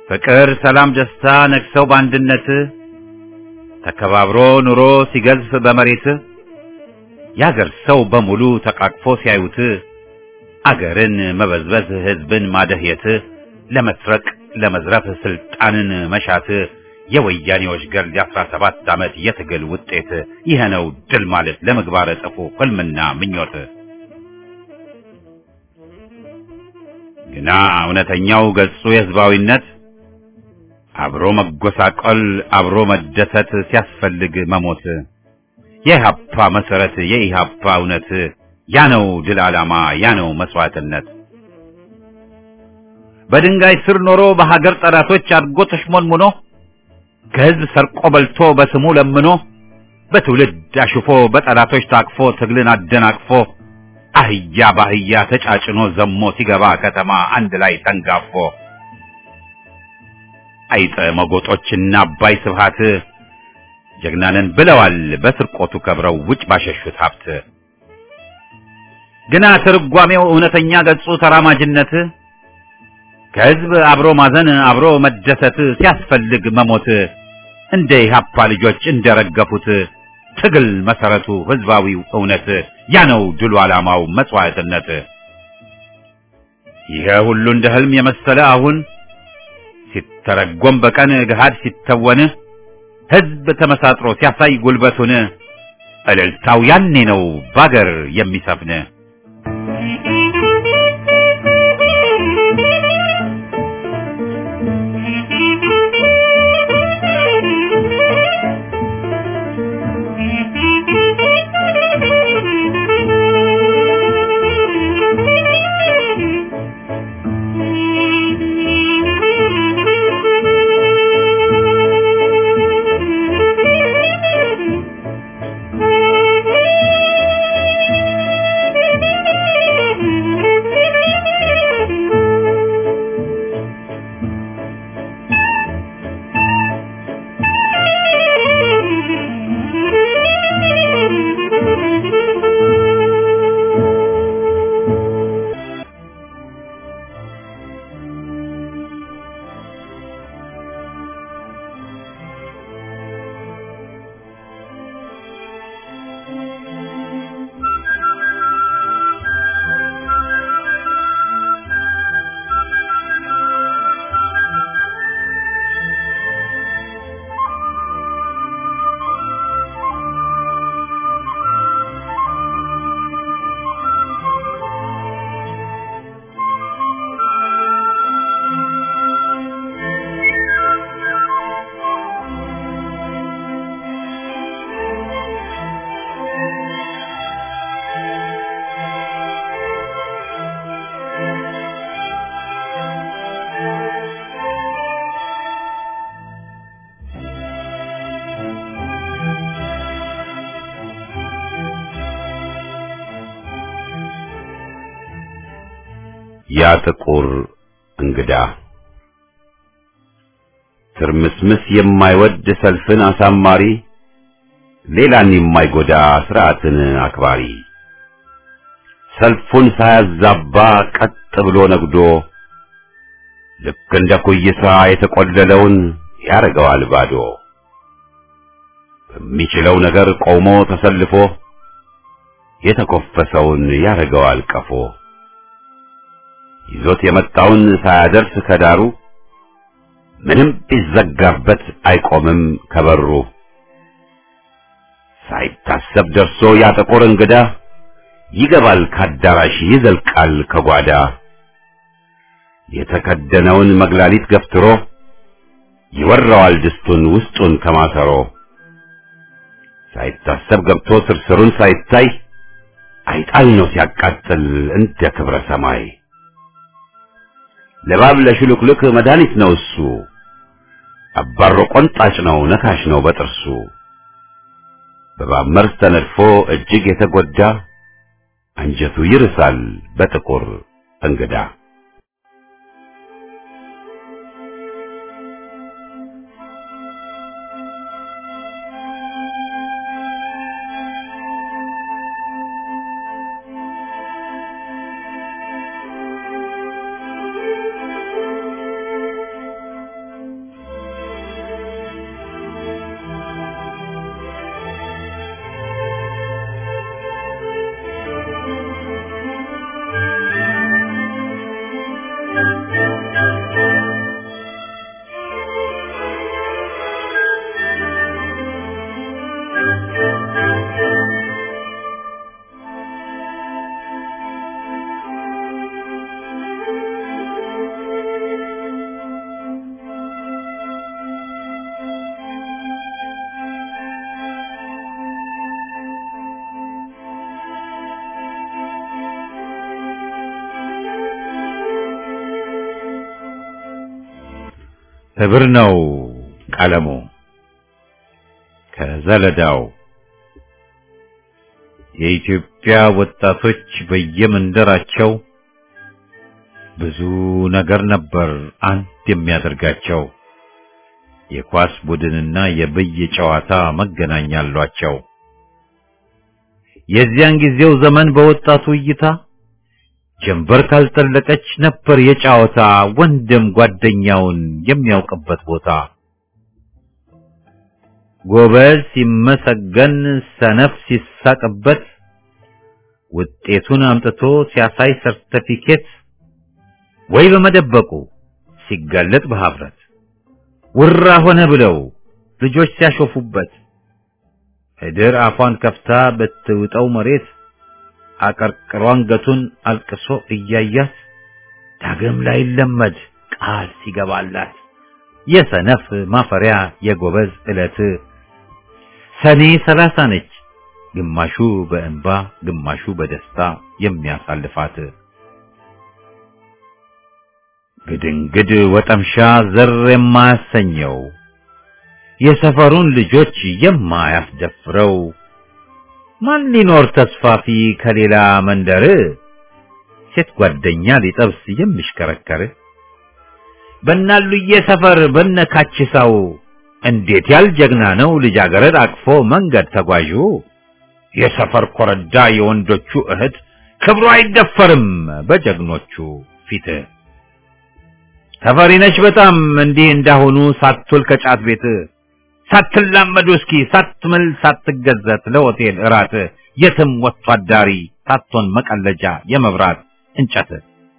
ፍቅር፣ ሰላም፣ ደስታ ነግሰው በአንድነት ተከባብሮ ኑሮ ሲገዝፍ በመሬት የአገር ሰው በሙሉ ተቃቅፎ ሲያዩት አገርን መበዝበዝ ሕዝብን ማደህየት ለመስረቅ ለመዝረፍ ስልጣንን መሻት የወያኔዎች ገርል የአስራ ሰባት ዓመት የትግል ውጤት ይህ ነው ድል ማለት ለምግባረ ጽፉ ሕልምና ምኞት። ግና እውነተኛው ገጹ የሕዝባዊነት አብሮ መጎሳቆል አብሮ መደሰት ሲያስፈልግ መሞት የኢህአፓ መሰረት የኢህአፓ እውነት ያ ነው ድል ዓላማ ያ ነው መስዋዕትነት። በድንጋይ ስር ኖሮ በሀገር ጠላቶች አድጎ ተሽሞንሙኖ ከህዝብ ሰርቆ በልቶ በስሙ ለምኖ በትውልድ አሽፎ በጠላቶች ታቅፎ ትግልን አደናቅፎ አህያ ባህያ ተጫጭኖ ዘሞ ሲገባ ከተማ አንድ ላይ ተንጋፎ አይጠ መጎጦችና አባይ ስብሃት ጀግናንን ብለዋል በስርቆቱ ከብረው ውጭ ባሸሹት ሀብት ግና ትርጓሜው እውነተኛ ገጹ ተራማጅነት ከህዝብ አብሮ ማዘን አብሮ መደሰት ሲያስፈልግ መሞት እንደ ኢህአፓ ልጆች እንደረገፉት ትግል መሰረቱ ህዝባዊው እውነት ያ ነው ድሉ ዓላማው መስዋዕትነት። ይሄ ሁሉ እንደ ህልም የመሰለ አሁን ሲተረጎም በቀን ገሃድ ሲተወን ህዝብ ተመሳጥሮ ሲያሳይ ጉልበቱን እልልታው ያኔ ነው ባገር የሚሰፍን። ያ ጥቁር እንግዳ ትርምስምስ የማይወድ ሰልፍን አሳማሪ ሌላን የማይጎዳ ስርዓትን አክባሪ ሰልፉን ሳያዛባ ቀጥ ብሎ ነግዶ ልክ እንደ ኩይሳ የተቆለለውን ያረገዋል ባዶ በሚችለው ነገር ቆሞ ተሰልፎ የተኮፈሰውን ያረገዋል ቀፎ ይዞት የመጣውን ሳያደርስ ከዳሩ ምንም ቢዘጋበት አይቆምም ከበሩ ሳይታሰብ ደርሶ ያ ጥቁር እንግዳ ይገባል ካዳራሽ ይዘልቃል ከጓዳ የተከደነውን መግላሊት ገፍትሮ ይወራዋል ድስቱን ውስጡን ከማሰሮ ሳይታሰብ ገብቶ ስርስሩን ሳይታይ አይጣል ነው ሲያቃጥል እንደ ክብረ ሰማይ ለባብ ለሽሉክሉክ መድኃኒት ነው እሱ አባሮ ቆንጣጭ ነው ነካሽ ነው በጥርሱ በባብ መርዝ ተነድፎ እጅግ የተጎዳ አንጀቱ ይርሳል በጥቁር እንግዳ ህብር ነው ቀለሙ ከዘለዳው የኢትዮጵያ ወጣቶች በየመንደራቸው ብዙ ነገር ነበር አንድ የሚያደርጋቸው። የኳስ ቡድንና የብይ ጨዋታ መገናኛ አሏቸው። የዚያን ጊዜው ዘመን በወጣቱ እይታ ጀንበር ካልጠለቀች ነበር የጨዋታ ወንድም ጓደኛውን የሚያውቅበት ቦታ። ጎበዝ ሲመሰገን ሰነፍ ሲሳቅበት ውጤቱን አምጥቶ ሲያሳይ ሰርተፊኬት ወይ በመደበቁ ሲጋለጥ በሀፍረት ውራ ሆነ ብለው ልጆች ሲያሾፉበት እድር አፏን ከፍታ ብትውጠው መሬት አቀርቅሮ አንገቱን አልቅሶ እያያት ዳግም ላይ ለመድ ቃል ሲገባላት የሰነፍ ማፈሪያ የጎበዝ ዕለት ሰኔ ሰላሳ ነች ግማሹ በእንባ ግማሹ በደስታ የሚያሳልፋት ግድንግድ ወጠምሻ ዘር የማያሰኘው የሰፈሩን ልጆች የማያስደፍረው ማን ሊኖር ተስፋፊ ከሌላ መንደር ሴት ጓደኛ ሊጠብስ የሚሽከረከር በናሉዬ ሰፈር በነካችሳው እንዴት ያል ጀግና ነው ልጃገረድ አቅፎ መንገድ ተጓዡ የሰፈር ኮረዳ የወንዶቹ እህት ክብሩ አይደፈርም በጀግኖቹ ፊት ተፈሪነሽ በጣም እንዲህ እንዳሁኑ ሳትውል ከጫት ቤት ሳትላመዱ እስኪ ሳትምል ሳትገዘት ለሆቴል እራት የትም ወጥቶ አዳሪ ሳትሆን መቀለጃ የመብራት እንጨት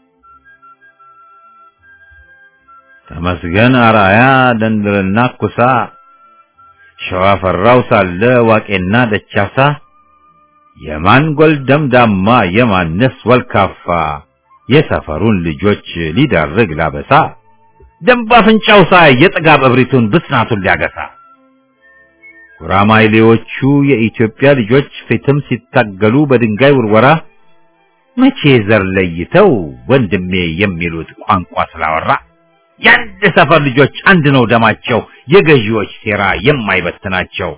ተመስገን አራያ ደንድርና ኩሳ ሸዋ ፈራው ሳለ ዋቄና ደቻሳ የማን ጎልደምዳማ የማንስ ወልካፋ የሰፈሩን ልጆች ሊዳርግ ላበሳ ደንብ አፍንጫው ሳይ የጥጋብ እብሪቱን ብስናቱን ሊያገሳ ጉራማይሌዎቹ የኢትዮጵያ ልጆች ፊትም ሲታገሉ በድንጋይ ውርወራ መቼ ዘር ለይተው ወንድሜ የሚሉት ቋንቋ ስላወራ የአንድ ሰፈር ልጆች አንድ ነው ደማቸው የገዢዎች ሴራ የማይበትናቸው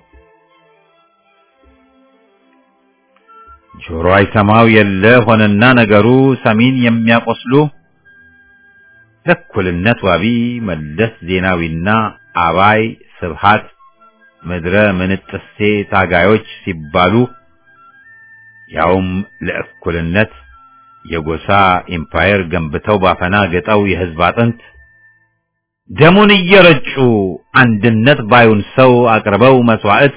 ጆሮ አይሰማው የለ ሆነና ነገሩ ሰሚን የሚያቆስሉ ለእኩልነት ዋቢ መለስ ዜናዊና አባይ ስብሃት ምድረ ምንጥሴ ታጋዮች ሲባሉ ያውም ለእኩልነት የጎሳ ኢምፓየር ገንብተው ባፈና ገጠው የህዝብ አጥንት ደሙን እየረጩ አንድነት ባዩን ሰው አቅርበው መስዋዕት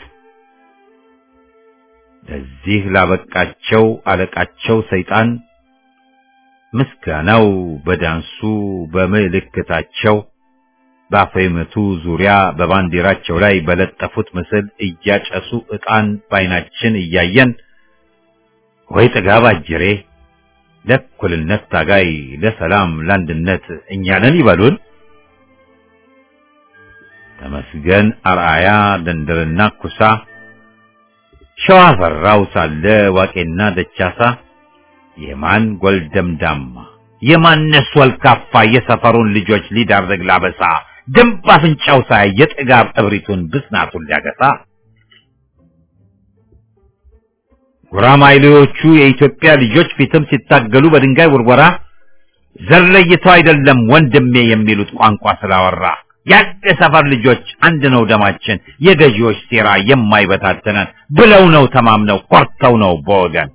ለዚህ ላበቃቸው አለቃቸው ሰይጣን ምስጋናው በዳንሱ በምልክታቸው በአፈመቱ ዙሪያ በባንዲራቸው ላይ በለጠፉት ምስል እያጨሱ ዕጣን ባይናችን እያየን ወይ ጥጋብ አጅሬ ለእኩልነት ታጋይ ለሰላም ለአንድነት እኛንን ይበሉን። ተመስገን አርአያ ደንደርና ኩሳ ሸዋ ፈራው ሳለ ዋቄና ደቻሳ የማን ጎልደምዳማ የማነስ ወልካፋ የሰፈሩን ልጆች ሊዳርግ ላበሳ ደንብ አፍንጫው ሳይ የጥጋብ እብሪቱን ብስናቱን ሊያገሳ ጉራማይሌዎቹ የኢትዮጵያ ልጆች ፊትም ሲታገሉ በድንጋይ ውርወራ ዘር ለይተው አይደለም ወንድሜ የሚሉት ቋንቋ ስላወራ የአንድ ሰፈር ልጆች አንድ ነው ደማችን የገዢዎች ሴራ የማይበታተነን ብለው ነው ተማምነው ኮርተው ነው በወገን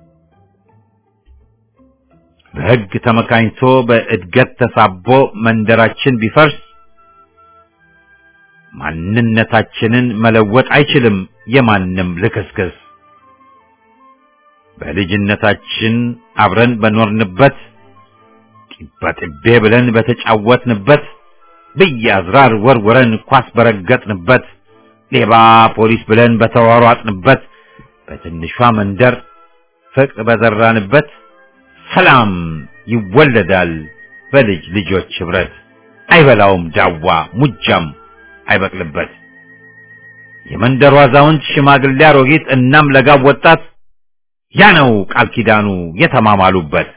በሕግ ተመካኝቶ በእድገት ተሳቦ መንደራችን ቢፈርስ ማንነታችንን መለወጥ አይችልም የማንም ልክስክስ። በልጅነታችን አብረን በኖርንበት ጢባጢቤ ብለን በተጫወትንበት ብያዝራር ወርወረን ኳስ በረገጥንበት ሌባ ፖሊስ ብለን በተሯሯጥንበት በትንሿ መንደር ፍቅር በዘራንበት ሰላም ይወለዳል በልጅ ልጆች ህብረት አይበላውም ዳዋ ሙጃም አይበቅልበት የመንደሩ አዛውንት ሽማግሌ አሮጊት እናም ለጋብ ወጣት ያ ነው ቃል ኪዳኑ የተማማሉበት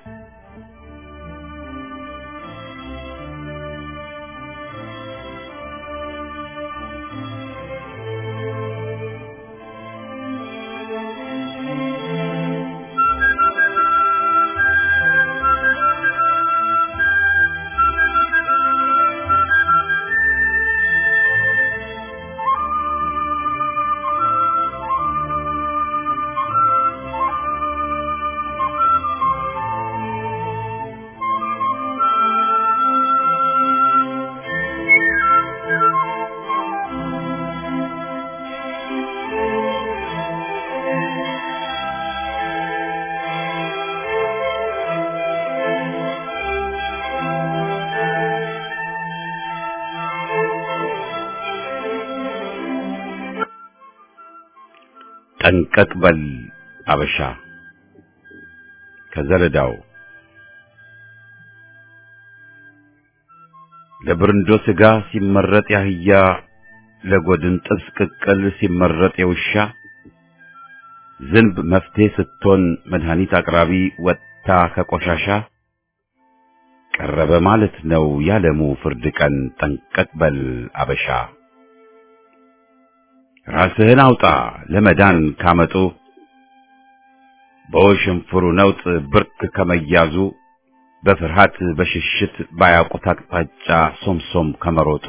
ጠንቀቅ በል አበሻ ከዘለዳው ለብርንዶ ስጋ ሲመረጥ ያህያ ለጎድን ጥብስ ቅቅል ሲመረጥ የውሻ ዝንብ መፍትሄ ስትሆን መድኃኒት አቅራቢ ወጥታ ከቆሻሻ ቀረበ ማለት ነው ያለሙ ፍርድ ቀን ጠንቀቅ በል አበሻ ራስህን አውጣ ለመዳን ካመጡ በወሽንፍሩ ነውጥ ብርክ ከመያዙ በፍርሃት በሽሽት ባያውቁት አቅጣጫ ሶምሶም ከመሮጡ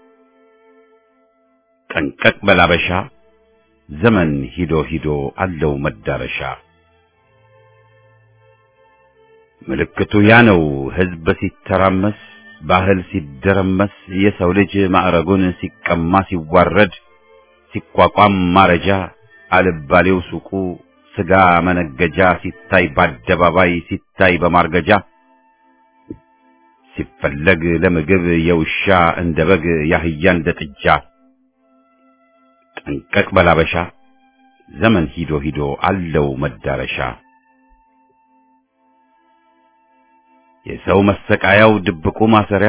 ጠንቀቅ በል አበሻ ዘመን ሂዶ ሂዶ አለው መዳረሻ ምልክቱ ያ ነው ሕዝብ ሲተራመስ ባህል ሲደረመስ የሰው ልጅ ማዕረጉን ሲቀማ ሲዋረድ ሲቋቋም ማረጃ አልባሌው ሱቁ ስጋ መነገጃ ሲታይ በአደባባይ ሲታይ በማርገጃ ሲፈለግ ለምግብ የውሻ እንደ በግ ያህያ እንደ ጥጃ ጠንቀቅ በላበሻ ዘመን ሂዶ ሂዶ አለው መዳረሻ የሰው መሰቃያው ድብቁ ማሰሪያ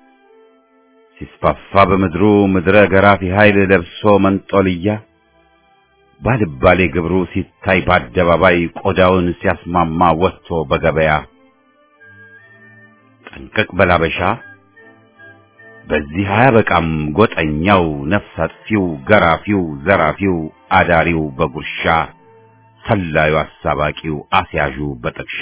ሲስፋፋ በምድሩ ምድረ ገራፊ ኃይል ለብሶ መንጦልያ ባልባሌ ግብሩ ሲታይ በአደባባይ ቆዳውን ሲያስማማ ወጥቶ በገበያ ጠንቀቅ በላበሻ በዚህ አያበቃም ጎጠኛው ነፍስ አጥፊው ገራፊው ዘራፊው አዳሪው በጉርሻ ሰላዩ አሳባቂው አስያዡ በጥቅሻ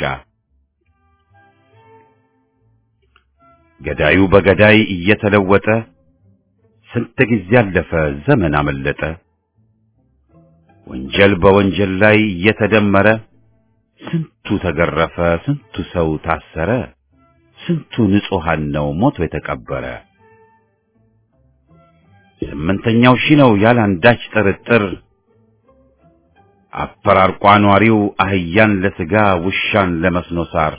ገዳዩ በገዳይ እየተለወጠ ስንት ጊዜ አለፈ ዘመን አመለጠ ወንጀል በወንጀል ላይ እየተደመረ ስንቱ ተገረፈ ስንቱ ሰው ታሰረ ስንቱ ንጹሐን ነው ሞቶ የተቀበረ ስምንተኛው ሺህ ነው ያለ አንዳች ጥርጥር አፈራርቋ ኗሪው አህያን ለስጋ ውሻን ለመስኖ ሳር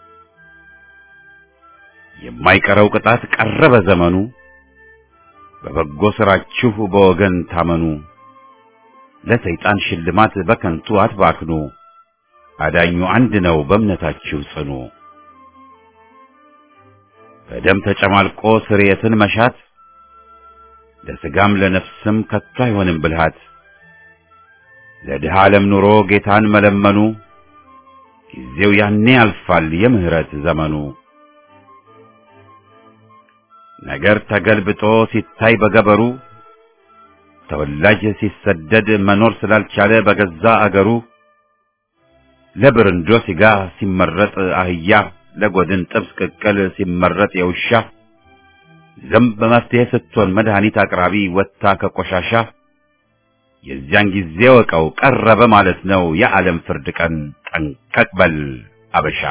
የማይቀረው ቅጣት ቀረበ ዘመኑ በበጎ ስራችሁ በወገን ታመኑ ለሰይጣን ሽልማት በከንቱ አትባክኑ አዳኙ አንድ ነው በእምነታችሁ ጽኑ በደም ተጨማልቆ ስርየትን መሻት ለስጋም ለነፍስም ከቶ አይሆንም ብልሃት ለድሃ ዓለም ኑሮ ጌታን መለመኑ ጊዜው ያኔ ያልፋል የምህረት ዘመኑ ነገር ተገልብጦ ሲታይ በገበሩ ተወላጅ ሲሰደድ መኖር ስላልቻለ በገዛ አገሩ ለብርንዶ ስጋ ሲመረጥ አህያ ለጎድን ጥብስ ቅቅል ሲመረጥ የውሻ ዝንብ መፍትሄ ስትሆን መድኃኒት አቅራቢ ወጥታ ከቆሻሻ የዚያን ጊዜ ወቀው ቀረበ ማለት ነው የዓለም ፍርድ ቀን ጠንቀቅ በል አበሻ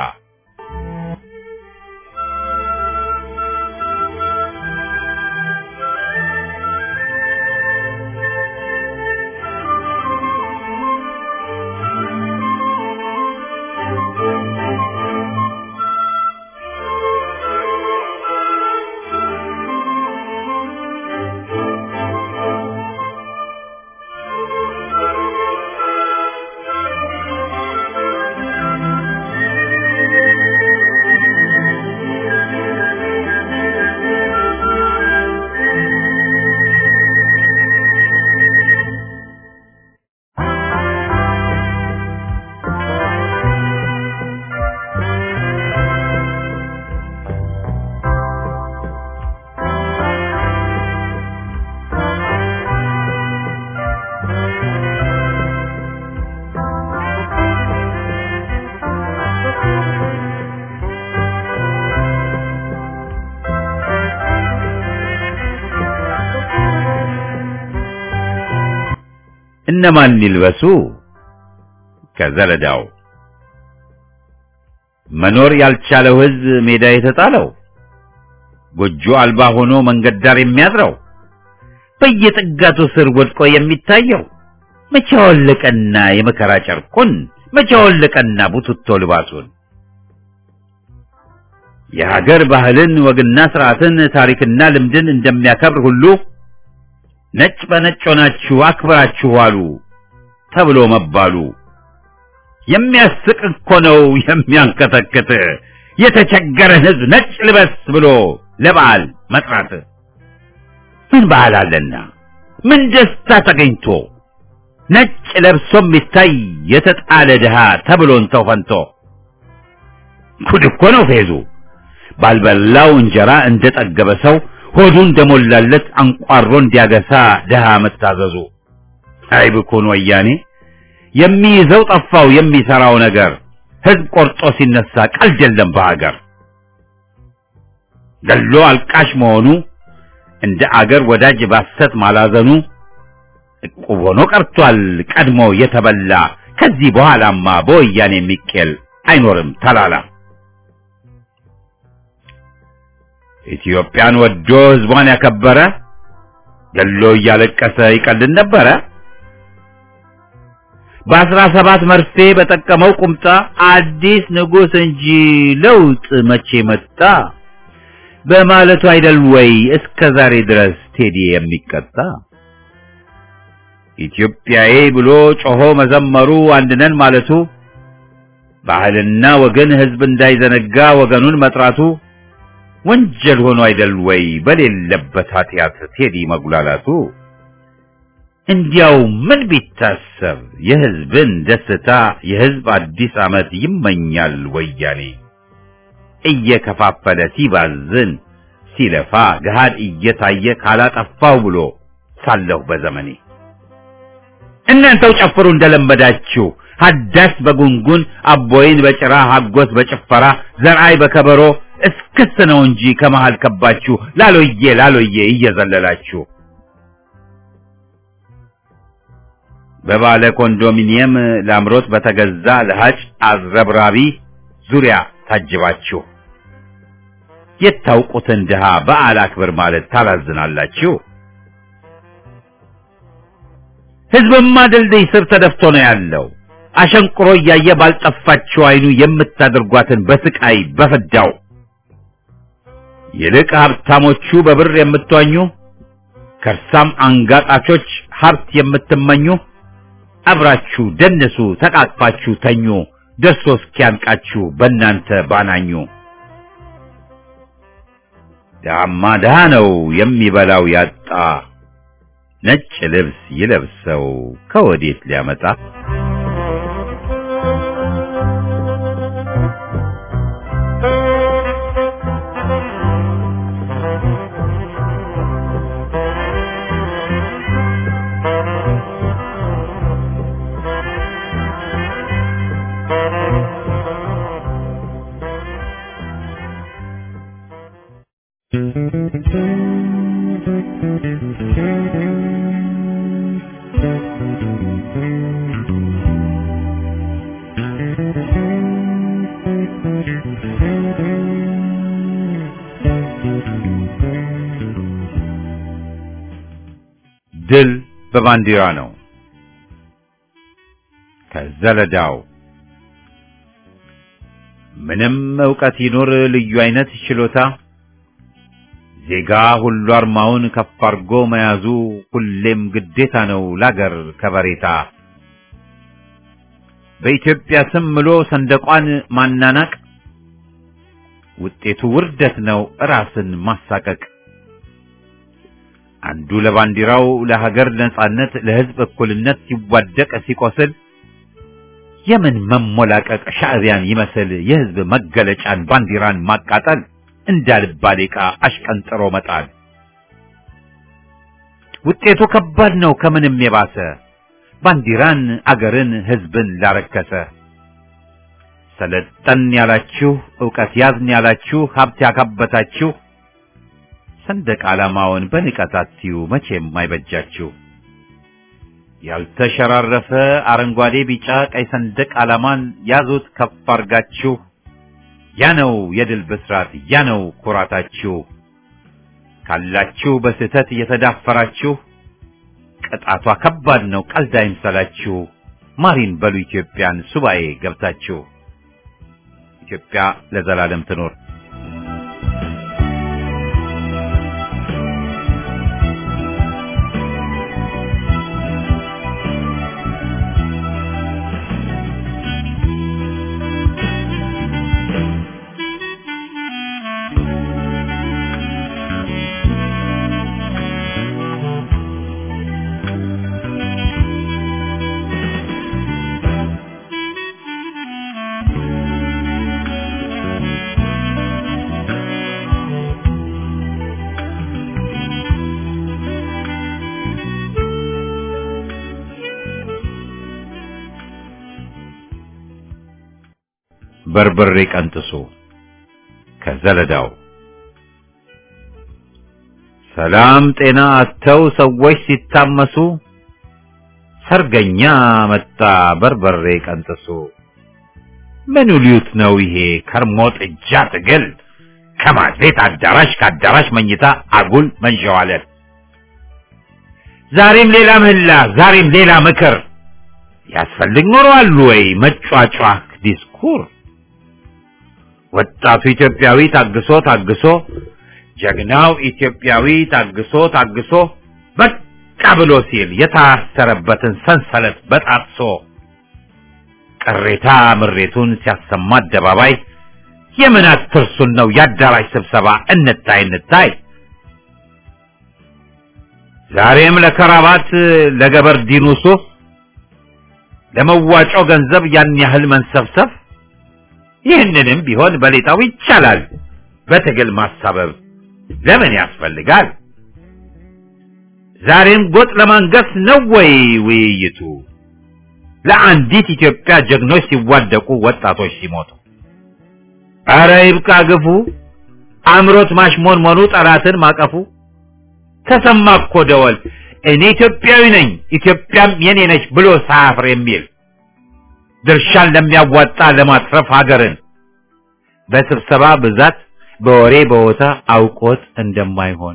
እነማን ይልበሱ? ከዘለዳው መኖር ያልቻለው ሕዝብ ሜዳ የተጣለው ጎጆ አልባ ሆኖ መንገድ ዳር የሚያድረው በየጥጋቱ ስር ወድቆ የሚታየው መቼ አወለቀና የመከራ ጨርቁን መቼ አወለቀና ቡትቶ ልባሱን የሀገር ባህልን ወግና ስርዓትን ታሪክና ልምድን እንደሚያከብር ሁሉ ነጭ በነጭ ሆናችሁ አክብራችሁ ዋሉ። ተብሎ መባሉ የሚያስቅ እኮ ነው የሚያንከተክት የተቸገረን ሕዝብ ነጭ ልበስ ብሎ ለበዓል መጥራት ምን በዓል አለና ምን ደስታ ተገኝቶ ነጭ ለብሶ የሚታይ የተጣለ ድሃ ተብሎን ተው ፈንቶ ጉድ እኮ ነው ፌዙ ባልበላው እንጀራ እንደጠገበ ሰው ሆዱ እንደሞላለት አንቋሮ እንዲያገሳ ድሃ መታዘዙ አይ ብኩን ወያኔ የሚይዘው ጠፋው የሚሰራው ነገር ህዝብ ቆርጦ ሲነሳ ቀልድ የለም በሀገር ገሎ አልቃሽ መሆኑ እንደ አገር ወዳጅ ባሰት ማላዘኑ ዕቁብ ሆኖ ቀርቷል ቀድሞ የተበላ ከዚህ በኋላማ በወያኔ የሚቄል አይኖርም ተላላ ኢትዮጵያን ወዶ ህዝቧን ያከበረ ገሎ እያለቀሰ ይቀልድ ነበረ በአስራ ሰባት መርፌ በጠቀመው ቁምጣ አዲስ ንጉሥ እንጂ ለውጥ መቼ መጣ በማለቱ አይደል ወይ እስከ ዛሬ ድረስ ቴዲ የሚቀጣ ኢትዮጵያዬ ብሎ ጮሆ መዘመሩ አንድነን ማለቱ ባህልና ወገን ህዝብ እንዳይዘነጋ ወገኑን መጥራቱ ወንጀል ሆኖ አይደል ወይ በሌለበት ኃጢአት ቴዲ መጉላላቱ እንዲያው ምን ቢታሰብ የህዝብን ደስታ የህዝብ አዲስ ዓመት ይመኛል ወያኔ እየከፋፈለ ሲባዝን ሲለፋ ገሃድ እየታየ ካላጠፋው ብሎ ሳለሁ በዘመኔ እናንተው ጨፍሩ እንደለመዳችሁ ሀዳስ በጉንጉን አቦይን በጭራ ሀጎስ በጭፈራ ዘርአይ በከበሮ እስክስ ነው እንጂ ከመሃል ከባችሁ ላሎዬ ላሎዬ እየዘለላችሁ በባለ ኮንዶሚኒየም ላምሮት በተገዛ ለሃጭ አዝረብራቢ ዙሪያ ታጅባችሁ የታውቁትን ድሃ በዓል አክብር ማለት ታላዝናላችሁ። ህዝብማ ድልድይ ስር ተደፍቶ ነው ያለው። አሸንቁሮ እያየ ባልጠፋችሁ አይኑ የምታደርጓትን በስቃይ በፍዳው ይልቅ ሀብታሞቹ በብር የምትዋኙ ከርሳም አንጋጣቾች ሀብት የምትመኙ አብራችሁ ደንሱ፣ ተቃቅፋችሁ ተኙ፣ ደርሶ እስኪያንቃችሁ በእናንተ ባናኙ። ድሃማ ድሃ ነው የሚበላው ያጣ፣ ነጭ ልብስ ይለብሰው ከወዴት ሊያመጣ? ድል በባንዲራ ነው። ከዘለዳው ምንም ዕውቀት ይኑር ልዩ አይነት ችሎታ ዜጋ ሁሉ አርማውን ከፍ አርጎ መያዙ ሁሌም ግዴታ ነው ላገር ከበሬታ። በኢትዮጵያ ስም ምሎ ሰንደቋን ማናናቅ ውጤቱ ውርደት ነው ራስን ማሳቀቅ። አንዱ ለባንዲራው ለሀገር ነጻነት ለሕዝብ እኩልነት ሲዋደቅ ሲቆስል የምን መሞላቀቅ ሻዕቢያን ይመስል የሕዝብ መገለጫን ባንዲራን ማቃጠል እንዳልባሌ ዕቃ አሽቀንጥሮ መጣል ውጤቱ ከባድ ነው ከምንም የባሰ ባንዲራን አገርን ሕዝብን ላረከሰ ሰለጠን ያላችሁ ዕውቀት ያዝን ያላችሁ ሀብት ያካበታችሁ ሰንደቅ ዓላማውን በንቀት አትዩ መቼም አይበጃችሁ። ያልተሸራረፈ አረንጓዴ፣ ቢጫ፣ ቀይ ሰንደቅ ዓላማን ያዙት ከፍ አርጋችሁ። ያ ነው የድል ብስራት፣ ያ ነው ኩራታችሁ። ካላችሁ በስህተት እየተዳፈራችሁ ቅጣቷ ከባድ ነው ቀልድ አይምሰላችሁ። ማሪን በሉ ኢትዮጵያን ሱባኤ ገብታችሁ። ኢትዮጵያ ለዘላለም ትኖር። በርበሬ ቀንጥሱ ከዘለዳው ሰላም ጤና አጥተው ሰዎች ሲታመሱ ሰርገኛ መጣ በርበሬ ቀንጥሱ ምን ሊዩት ነው ይሄ ከርሞ ጥጃ ትግል ከማድ ቤት አዳራሽ ከአዳራሽ መኝታ አጉል መንሸዋለን ዛሬም ሌላ ምህላ ዛሬም ሌላ ምክር ያስፈልግ ኖሯል ወይ መጫጫህ ዲስኩር ወጣቱ ኢትዮጵያዊ ታግሶ ታግሶ ጀግናው ኢትዮጵያዊ ታግሶ ታግሶ በቃ ብሎ ሲል የታሰረበትን ሰንሰለት በጣጥሶ ቅሬታ ምሬቱን ሲያሰማ አደባባይ የምን አትርሱን ነው የአዳራሽ ስብሰባ እንታይ እንታይ ዛሬም ለከራባት ለገበርዲኑ ሱፍ ለመዋጮ ገንዘብ ያን ያህል መንሰብሰብ ይህንንም ቢሆን በሌጣው ይቻላል በትግል ማሳበብ ለምን ያስፈልጋል ዛሬም ጎጥ ለማንገስ ነው ወይ ውይይቱ ለአንዲት ኢትዮጵያ ጀግኖች ሲዋደቁ ወጣቶች ሲሞቱ አረ ይብቃ ግፉ አምሮት ማሽሞንሞኑ ጠላትን ማቀፉ ተሰማ እኮ ደወል እኔ ኢትዮጵያዊ ነኝ ኢትዮጵያም የኔ ነች ብሎ ሳያፍር የሚል ድርሻን ለሚያዋጣ ለማትረፍ ሀገርን በስብሰባ ብዛት በወሬ በቦታ አውቆት እንደማይሆን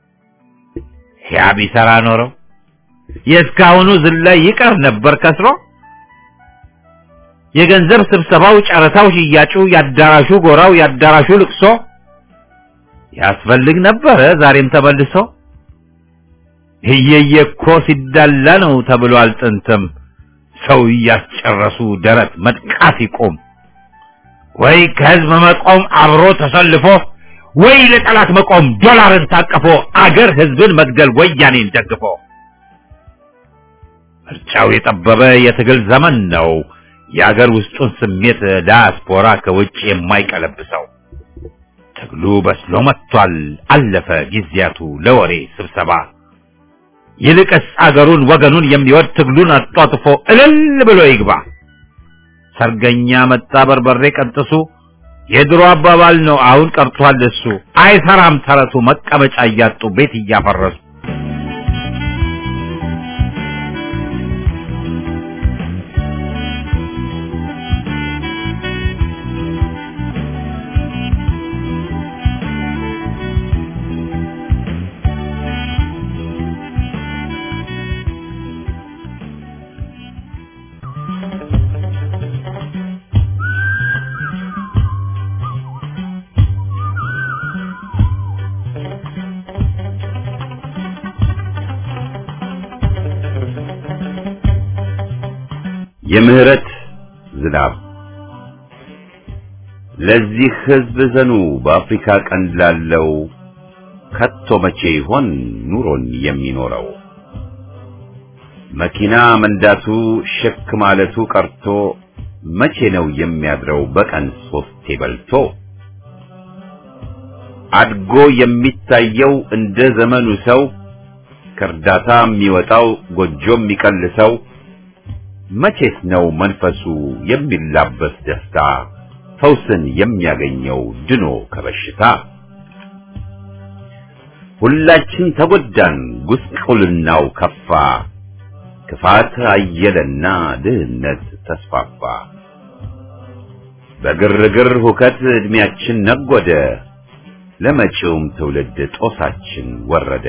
ያ ቢሰራ ኖረው የእስካሁኑ ዝላይ ይቀር ነበር ከስሮ የገንዘብ ስብሰባው ጨረታው ሽያጩ ያዳራሹ ጎራው ያዳራሹ ልቅሶ ያስፈልግ ነበረ ዛሬም ተመልሶ እየየ እኮ ሲዳላ ነው ተብሏል ጥንትም ሰው እያስጨረሱ ደረት መጥቃት ይቆም ወይ ከህዝብ መቆም አብሮ ተሰልፎ ወይ ለጠላት መቆም ዶላርን ታቅፎ አገር ህዝብን መግደል ወያኔን ደግፎ ምርጫው የጠበበ የትግል ዘመን ነው የአገር ውስጡን ስሜት ዳያስፖራ ከውጭ የማይቀለብሰው ትግሉ በስሎ መጥቷል አለፈ ጊዜያቱ ለወሬ ስብሰባ ይልቅስ አገሩን ወገኑን የሚወድ ትግሉን አጧጥፎ እልል ብሎ ይግባ ሰርገኛ መጣ በርበሬ ቀንጥሱ የድሮ አባባል ነው አሁን ቀርቷል እሱ አይሰራም ተረቱ መቀመጫ እያጡ ቤት እያፈረሱ የምህረት ዝናብ ለዚህ ህዝብ ዘኑ በአፍሪካ ቀንድ ላለው ከቶ መቼ ይሆን ኑሮን የሚኖረው መኪና መንዳቱ ሸክ ማለቱ ቀርቶ መቼ ነው የሚያድረው በቀን ሶስቴ በልቶ አድጎ የሚታየው እንደ ዘመኑ ሰው ከእርዳታ የሚወጣው ጎጆ የሚቀልሰው መቼስ ነው መንፈሱ የሚላበስ ደስታ ፈውስን የሚያገኘው ድኖ ከበሽታ ሁላችን ተጎዳን ጉስቁልናው ከፋ ክፋት አየለና ድህነት ተስፋፋ በግርግር ሁከት እድሜያችን ነጎደ ለመጪውም ትውልድ ጦሳችን ወረደ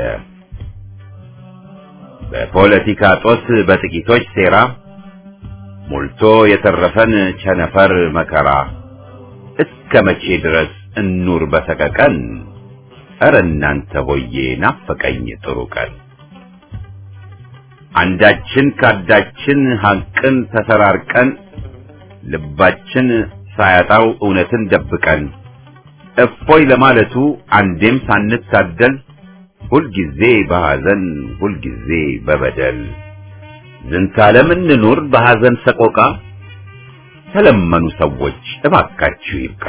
በፖለቲካ ጦስ በጥቂቶች ሴራ ሞልቶ የተረፈን ቸነፈር መከራ እስከ መቼ ድረስ እኑር በሰቀቀን ኧረ እናንተ ሆዬ ናፈቀኝ ጥሩ ቀን አንዳችን ካዳችን ሐቅን ተሰራርቀን ልባችን ሳያጣው እውነትን ደብቀን እፎይ ለማለቱ አንዴም ሳንታደል ሁልጊዜ በሐዘን ሁልጊዜ በበደል ዝንታለም እንኑር በሐዘን ሰቆቃ ተለመኑ ሰዎች እባካችሁ ይብቃ።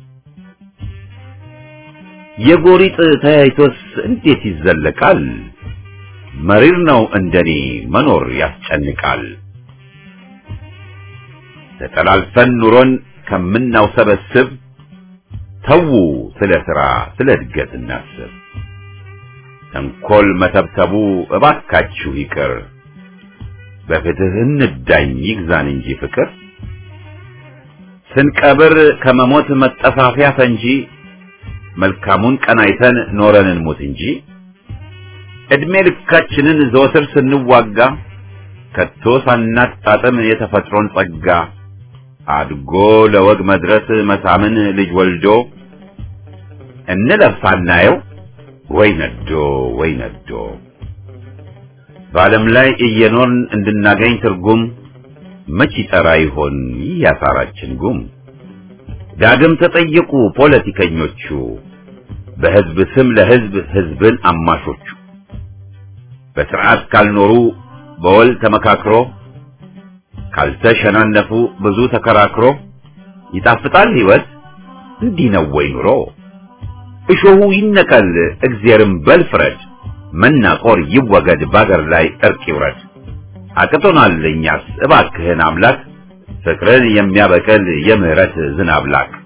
የጎሪጥ ተያይቶስ እንዴት ይዘለቃል? መሪር ነው እንደኔ መኖር ያስጨንቃል። ተጠላልፈን ኑሮን ከምናውሰበስብ ተዉ ስለ ሥራ ስለ እድገት እናስብ። ተንኰል መተብተቡ እባካችሁ ይቅር፣ በፍትህ እንዳኝ ይግዛን እንጂ ፍቅር። ስንቀብር ከመሞት መጠፋፊያ ፈንጂ መልካሙን ቀናይተን ኖረን እንሙት እንጂ ዕድሜ ልካችንን ዘወትር ስንዋጋ ከቶ ሳናጣጥም የተፈጥሮን ጸጋ አድጎ ለወግ መድረስ መሳምን ልጅ ወልዶ እንለፍ ሳናየው ወይ ነዶ ወይ ነዶ በዓለም ላይ እየኖርን እንድናገኝ ትርጉም መች ይጠራ ይሆን ይህ ያሳራችን ጉም? ዳግም ተጠየቁ ፖለቲከኞቹ በሕዝብ ስም ለሕዝብ ሕዝብን አማሾቹ በሥርዓት ካልኖሩ በወል ተመካክሮ ካልተሸናነፉ ብዙ ተከራክሮ ይጣፍጣል ሕይወት እንዲህ ነው ወይ ኑሮ? እሾሁ ይነቀል እግዚአብሔርም በል ፍረድ፣ መናቆር ይወገድ ባገር ላይ እርቅ ይውረድ። አቅቶናል እኛስ እባክህን አምላክ ፍቅርን የሚያበቅል የምህረት ዝናብ ላክ።